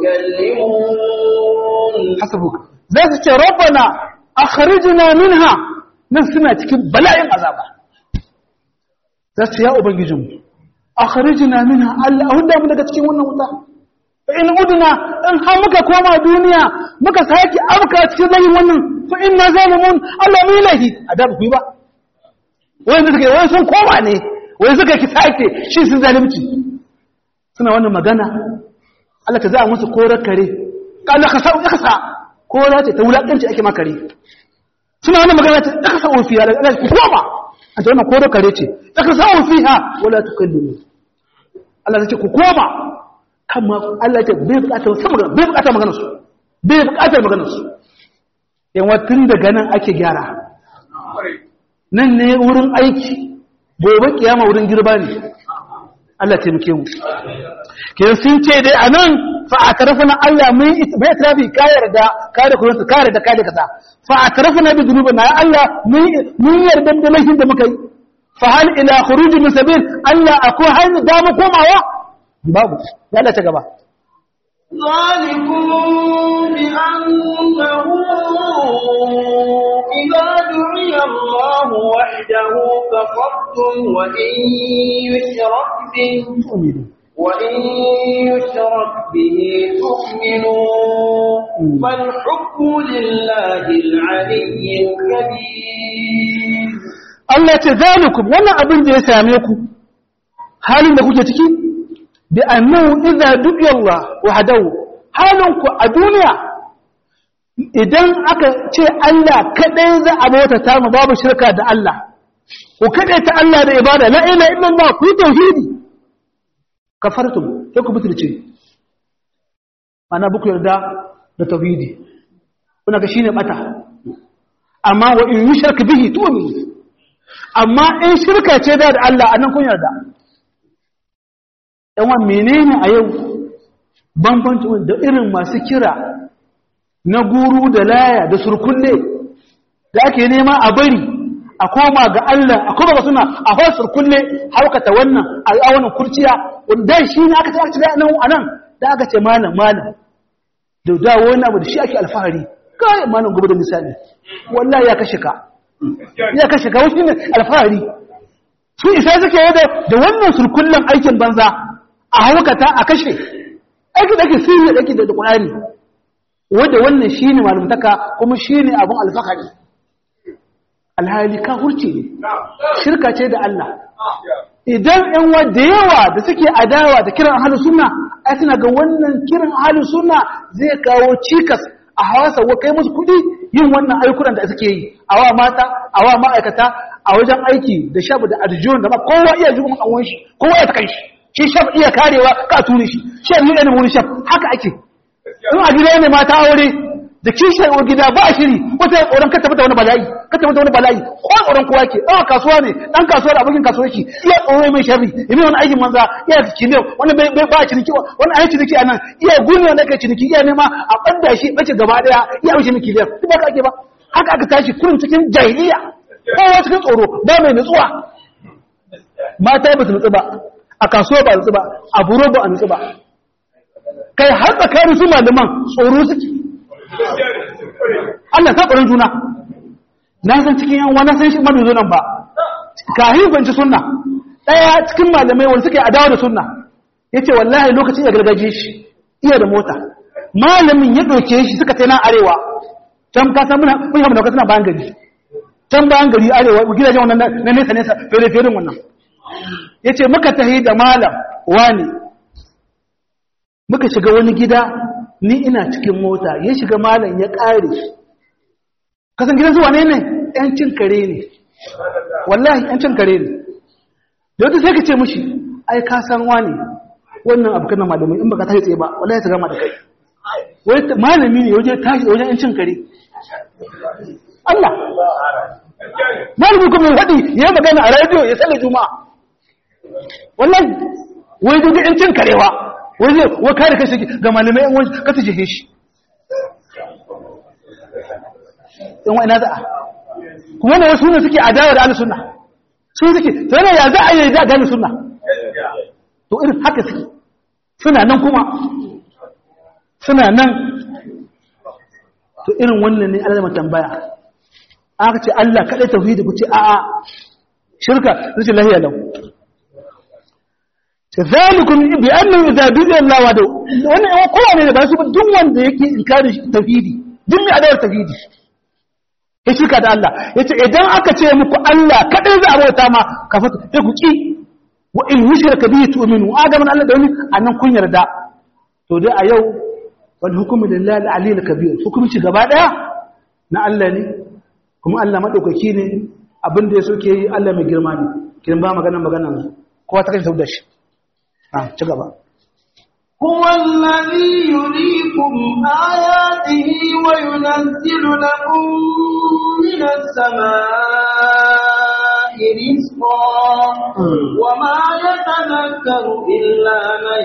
تكلمون hasabuka za su ce rabbana akhrijna minha nan suna cikin bala'in azaba za su ya ubangijin mu akhrijna minha Allah hudda mu daga cikin wannan wuta fa in udna in har muka koma duniya muka saki abka cikin zayin wannan fa inna zalimun Allah mu lahi adab ku yi ba wai da suka wai sun koma ne wai suka ki sake shi sun zalimci suna wannan magana Allah ta za a musu korar kare kana ka sa ka sa kora ce ta wulakanci ake makare suna wannan magana ta ka sa ofiya da Allah ku koma an ta wannan korar kare ce ka sa ofiha wala tukallimu Allah ta ce ku koma kama Allah ya ce bai bukatar wasu magana bai bukatar magana su bai bukatar magana su yan tun daga nan ake gyara nan ne wurin aiki gobe kiyama wurin girba ne Allah taimake mu ke sun ce dai a nan fa a tarafina Allah mun bai tarafi ka yarda ka da kuma ka yarda ka da kaza fa a tarafina bi dhunubina ya Allah mun yarda da laifin da muka yi fa hal ila khuruj min sabil Allah akwai hanyar da mu komawa babu ya Allah ta gaba ذلكم بأنه إذا دعي الله وحده كفرتم وإن يشرك به وإن يشرك به تؤمنوا فالحكم لله العلي الكبير Allah ce zalikum wannan abin da ya same ku halin da kuke ciki bi annahu idza du'iya Allah wahdahu halin ku a duniya idan aka ce Allah kadai za a bauta ta mu babu shirka da Allah ku kadai ta Allah da ibada la ilaha illallah ku yi tauhidi kafartum sai ku butulce ana buku yarda da tauhidi kuna ga shine bata amma wa in yushrak bihi tu'minu amma in shirka ce da Allah anan kun yarda yawan menene a yau bambanci da irin masu kira na guru da laya da surkulle da ake nema a bari a koma ga Allah a koma ga suna a hau surkulle haukata wannan a wannan kurciya wanda shi ne aka ce da nan anan da aka ce malam malam da dawo wani abu da shi ake alfahari kai malam gobe da misali wallahi ya kashe ka ya kashe ka wasu ne alfahari su isa suke yi da wannan surkullen aikin banza a haukata a kashe aiki da ake sirri da ake da ƙwarari wadda wannan shi ne malumtaka kuma shi ne abin alfahari alhali ka hurce ne shirka ce da Allah idan ‘yan wadda yawa da suke adawa da kiran ahalus suna ai suna ga wannan kiran ahalus suna zai kawo cikas a hawasa wa kai musu kuɗi yin wannan aikuran da suke yi a wa mata a wa ma'aikata a wajen aiki da shabu da arjiyon da ba kowa iya jikin an shi kowa ya takan shi shi shaf iya karewa ka tuni shi shaf yi ɗanin wani shaf haka ake in a gida ne mata aure da kishiyar wa gida ba shiri wata tsoron ka tabbata wani bala'i ka tabbata wani bala'i ko tsoron kowa ke ɗan kasuwa ne ɗan kasuwa da abokin kasuwa shi iya tsoro mai sharri ya wani aikin manza iya ciniki wani bai ba ciniki wani ayi ciniki a nan iya gune wanda kai ciniki iya nema a ɓadda shi ɓace gaba ɗaya iya wuce ciniki biyar duk ba ka ake ba haka aka tashi kurin cikin jahiliya kowa cikin tsoro ba mai nutsuwa mata ba su nutsu ba a kasuwa ba nutsu ba a buro ba a nutsu ba kai har tsakanin su malaman tsoro suke Allah ta tsoron juna na san cikin yan wani san shi madu nan ba kahin banci sunna daya cikin malamai wanda suke adawa da sunna yace wallahi lokacin ya gargaje shi iya da mota malamin ya doke shi suka tai nan arewa can ka san muna mun hamu da suna bayan gari can bayan gari arewa gidajen wannan na nesa nesa fere fere wannan yace muka tahi da malam wani muka shiga wani gida ni ina cikin mota ya shiga malam ya ƙare kasan gidan zuwa ne ne ‘yancin kare ne wallahi ‘yancin kare ne da wata sai ka ce mushi ai ka san wani wannan abu kanan malamai in baka tashi tsaye ba wallahi ta gama da kai wani malami ne wajen tashi wajen ‘yancin kare Allah malami kuma ya faɗi ya magana a rediyo ya tsalle juma'a wallahi wai duk ‘yancin karewa wani wa kare kashi ga malamai yan wani kasa jehe shi yan wani za'a kuma na wasu ne suke adawa da alisunna sun suke tare ya za a yi da gani sunna to irin haka suke suna nan kuma suna nan to irin wannan ne alama tambaya aka ce Allah kaɗai tauhidi ku ce a'a shirka zai lahiya lau zalikum bi annahu idza bi'a Allah wa dau wannan yawa kowa ne ba su duk wanda yake inkari tauhidi duk mai adawar tauhidi ya shirka da Allah yace idan aka ce muku Allah kadai za a bauta ma ka fata sai ku ki wa in yushraka bihi tu'minu aga man Allah da wani anan kun yarda to dai a yau wal hukmu lillahi al-aliyyil kabir hukunci gaba daya na Allah ne kuma Allah madaukaki ne abin da ya soke yi Allah mai girma ne kin ba magana magana kowa ta kai da shi ci gaba. هو الذي يريكم آياته وينزل لكم من السماء رزقا وما يتذكر إلا من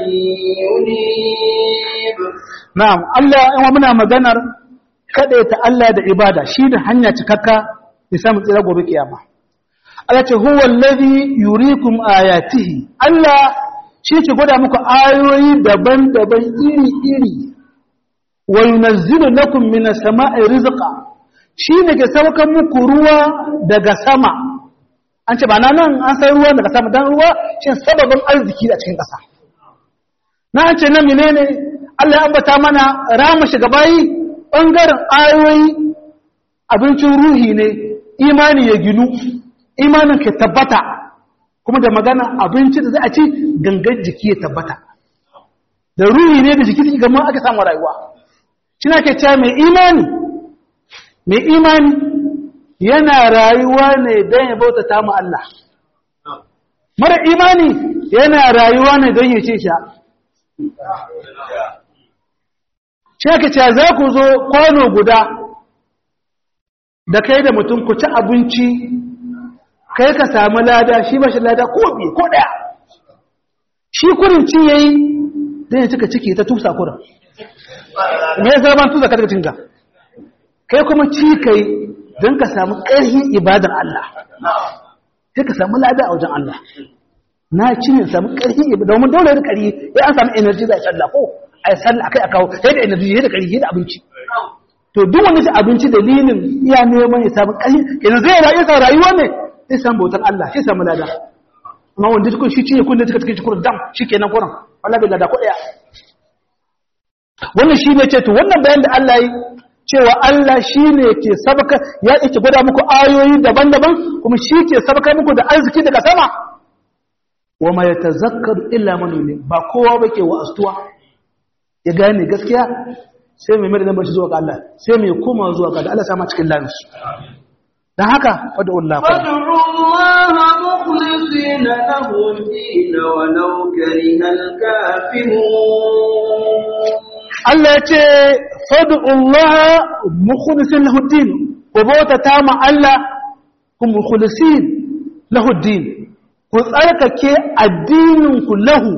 ينيب Na'am, Allah yawa muna maganar kaɗaita Allah da ibada shi da hanya cikakka ya samu tsira gobe kiyama. Allah ce, Huwa lazi yurikum ayatihi, Allah shi ke gwada muku ayoyi daban-daban iri-iri wa yunazzilu lakum minas sama'i rizqa shi ne ke saukan muku ruwa daga sama an ce ba na nan an sai ruwa daga sama dan ruwa shi sababin arziki a cikin ƙasa na an ce na menene Allah ya ambata mana rama shiga bayi bangaren ayoyi abincin ruhi ne imani ya ginu imanin ke tabbata kuma da magana abinci da za a ci gangan jiki ya tabbata da ruhi ne da jiki gama aka samu rayuwa shina ke cewa mai imani mai imani yana rayuwa ne don ya bauta ta mu Allah mara imani yana rayuwa ne don ya ce sha shi ke cewa za ku zo kwano guda da kai da mutum ku ci abinci kai ka samu lada shi ba shi lada ko bi ko daya shi kurin ci yayi dan ya cika ciki ta tusa kurin me zai ban tusa ka daga cinka kai kuma ci kai dan ka samu ƙarfin ibadar Allah sai ka samu lada a wajen Allah na ci ne samu ƙarfin ibada domin dole da ƙari ya an samu energy za a sallah ko a sallah akai akawo sai da energy sai da ƙari sai da abinci to duk wani ci abinci dalilin iya neman ya samu ƙarfi yanzu zai rayu sa rayuwa ne sai san bautar Allah sai samu lada amma wanda cikin shi cinye kundin cikin cikin kurin dam shi kenan kurin wala bai lada ko ɗaya wannan shi ne ce to wannan bayan da Allah yi cewa Allah shi ne ke sabaka ya yake gwada muku ayoyi daban-daban kuma shi ke sabaka muku da arziki daga sama wa ma yatazakkaru illa man yunib ba kowa bake wa astuwa ya gane gaskiya sai mai mai lambar shi zuwa ga Allah sai mai koma zuwa ga Allah sama cikin lafiya dan haka fadu Allah fadu Allah mukhlisina lahu din walau karihal kafirun Allah ya ce fadu Allah mukhlisin lahu din ku bauta ta ma Allah ku mukhlisin lahu din ku tsarkake addinin ku lahu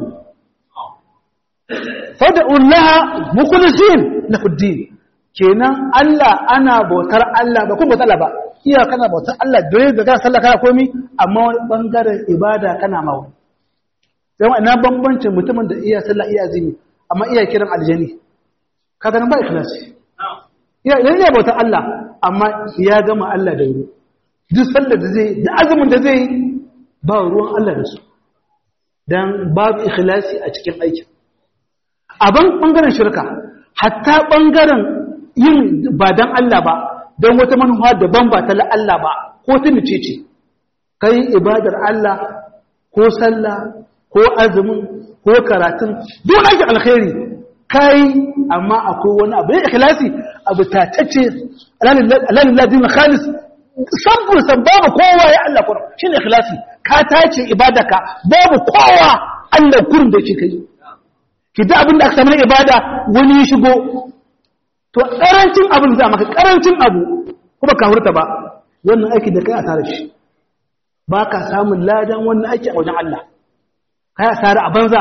fada'ullaha mukhlisin lahu din kenan Allah ana bautar Allah ba kuma bautar Allah ba iya kana bautar Allah dole da kana sallah kana komi amma wani bangaren ibada kana mawa sai wannan bambancin mutumin da iya sallah iya azumi amma iya kiran aljani kaga nan ba ikhlasi iya idan ya bautar Allah amma ya gama Allah da wuri duk sallar da zai da azumin da zai ba ruwan Allah da su dan babu ikhlasi a cikin aikin a ban ɓangaren shirka hatta ɓangaren yin ba don Allah ba don wata manuwa daban ba ta Allah ba ko ta mace ce kai ibadar Allah ko sallah ko azumin ko karatun don aikin alkhairi kai amma akwai wani abu ya ikhlasi abu tatacce alalilladin khalis sabbin san babu kowa ya Allah kurum shi ne ikhlasi ka tace ibadaka babu kowa Allah kurum da ke kai ki da abin da aka samu ibada wani ya shigo to karancin abin za maka karancin abu kuma ka hurta ba wannan aiki da kai a tare shi ba ka samun ladan wannan aiki a wajen Allah kai a tare a banza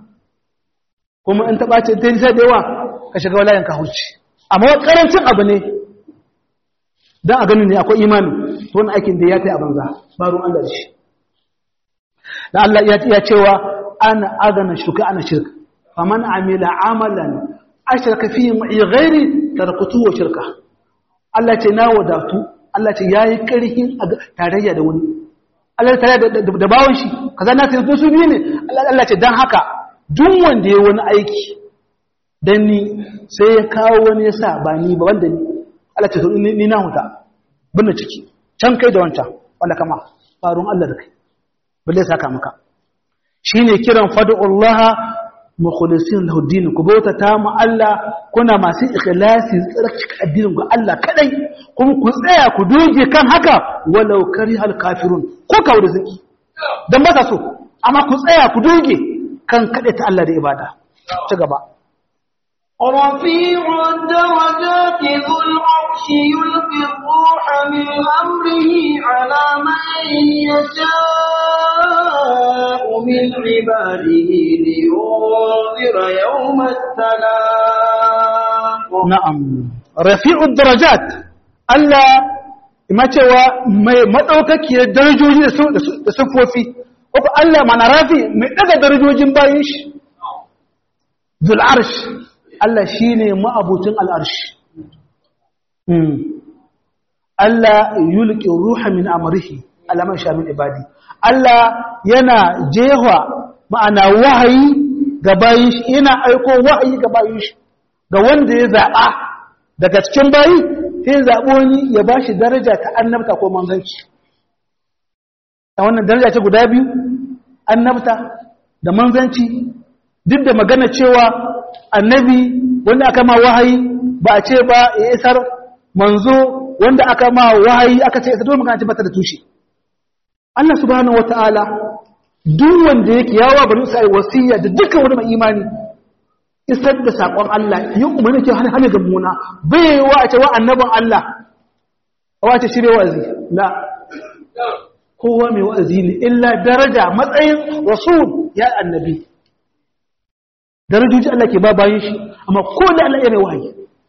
kuma in taɓa ce ta nisa da yawa ka shiga walayen ka hurci amma karancin abu ne don a ganin ne akwai imani to wannan aikin da ya ta yi a banza ba ruwan Allah da shi da Allah ya cewa ana agana shuka ana shirka faman amila amalan ashraka fihi ma'i ghairi taraktu wa shirka Allah ce na wadatu Allah ce yayi karhin tarayya da wani Allah tare da bawon shi kaza na sai su biyu ne Allah ce dan haka duk wanda yayi wani aiki dan ni sai ya kawo wani yasa ba ni ba wanda ni Allah ce ni na huta binne ciki can kai da wancan wanda kama farun Allah da kai balle saka maka shine kiran fad'ullaha mukhlisin lahu din ku bauta ta mu Allah kuna masu ikhlasi tsarkake addinin ku Allah kadai kuma ku tsaya ku doge kan haka walau karihal kafirun ko kawo da zaki dan ba so amma ku tsaya ku doge kan kade ta Allah da ibada ci gaba رفيع الدرجات ذو العرش يلقي الروح من أمره على من يشاء من عباده لينذر يوم التلاق نعم رفيع الدرجات ألا ما cewa mai madaukakiyar darajoji da sufofi ko Allah mana rafi mai daga darajojin bayin shi zul arsh Allah shi ne ma'abucin al'arshi. Allah yulki ruha min amurhi alaman shamin ibadi. Allah yana jewa ma'ana wahayi ga bayin shi, yana aiko wahayi ga bayin shi, ga wanda ya zaɓa daga cikin bayi, sai zaɓo wani ya ba shi daraja ta annabta ko manzanci. A wannan daraja ce guda biyu, annabta da manzanci, duk da magana cewa annabi wanda aka ma wahayi ba a ce ba ya isar manzo wanda aka ma wahayi aka ce isa dole magana ce bata da tushe Allah subhanahu wataala duk wanda yake yawa bari sai wasiya da dukkan wani mai imani isar da sakon Allah yi umarni ke hana ga muna bai wa a ce wa annabin Allah wa ce shirye wa'azi la kowa mai wa'azi ne illa daraja matsayin rasul ya annabi darajoji Allah ke ba bayan shi amma ko da Allah ya mai wahayi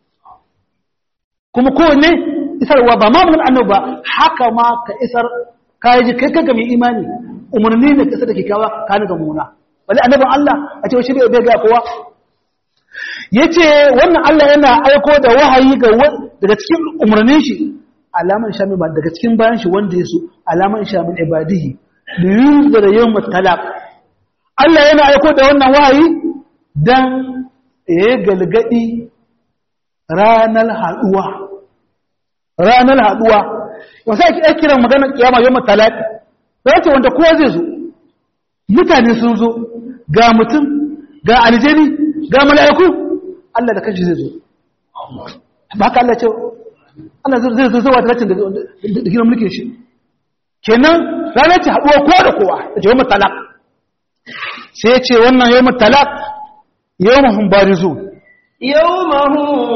kuma kowanne isarwa ba ma mun annabi ba haka ma ka isar kai ji kai kanka mai imani umarni ne ka sada kikawa ka ni ga muna wali annabin Allah a ce shi bai ga kowa yace wannan Allah yana aiko da wahayi ga daga cikin umarnin shi alaman shami ba daga cikin bayan shi wanda ya so alaman shamin ibadihi liyunzira yawm talaq Allah yana aiko da wannan wahayi dan ya galgadi ranar haduwa ranar haduwa wasu ake kiran magana kiyama yawm talaq da ce wanda kowa zai zo mutane sun zo ga mutum ga aljani ga mala'iku Allah da kanshi zai zo ba haka Allah ce Allah zai zo zuwa taracin da gina mulkin shi kenan ranar ce haɗuwa kowa da kowa da ce yawon talak sai ce wannan yawon talak yawon mahun barizu يوم هم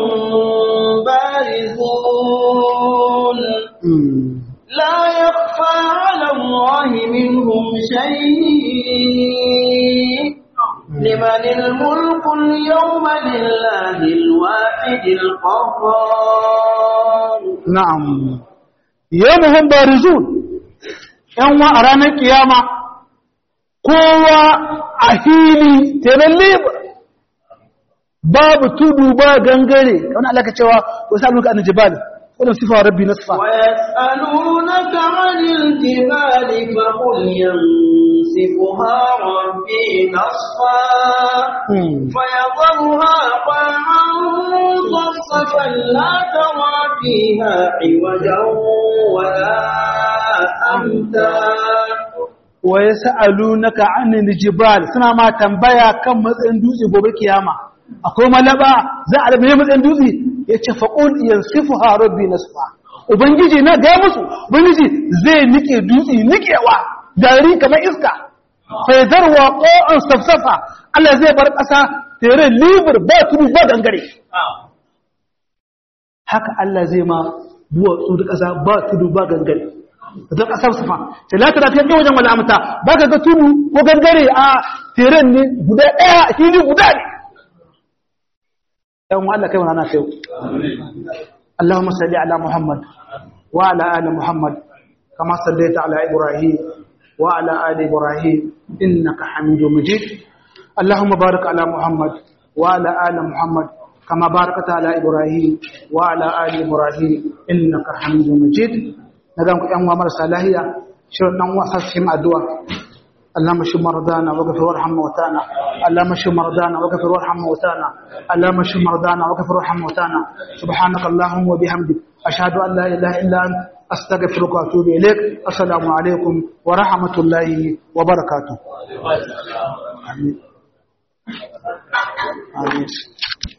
بارزون لا يخفى على الله منهم شيء لمن الملك اليوم لله الواحد القهار na'am yawon mahun barizu ‘yan wa a ranar kiyama kowa a hili tenan liba babu tudu ba gangare wani alaka cewa wasu aluka an jibal wadda sifa rabbi na sifa ويسألونك عن الجبال فقل ينسفها ربي نصفا فيضرها قاعا صفصفا لا ترى فيها عوجا ولا أمتا wa ya sa'alunaka anil jibal suna ma tambaya kan matsayin dutse gobe kiyama akwai malaba za a rabe matsayin dutse ya ce faƙul yansifu ha rabbi nasfa ubangiji na ga musu ubangiji zai nike dutse nikewa gari kamar iska faizarwa ƙo'an safsafa Allah zai bar ƙasa tere libur ba tudu ba gangare haka Allah zai ma duwatsu da ƙasa ba tudu ba gangare don ƙasar sufa sai la tara fiye wajen wala amta ba ka ga tudu ko gangare a teren ne guda ɗaya a fili guda ne ɗan Allah kai wani kai اللهم صل على محمد وعلى آل محمد كما صليت على إبراهيم وعلى آل إبراهيم إنك حميد مجيد اللهم بارك على محمد وعلى آل محمد كما باركت على إبراهيم وعلى آل إبراهيم إنك حميد مجيد نقام أن ومر صلاحية شرنا وصفهم الدعاء اللهم اشف مرضانا واغفر وارحم موتانا اللهم اشف مرضانا واغفر وارحم موتانا اللهم اشف مرضانا واغفر وارحم موتانا سبحانك اللهم وبحمدك اشهد ان لا اله الا انت استغفرك واتوب اليك السلام عليكم ورحمه الله وبركاته امين امين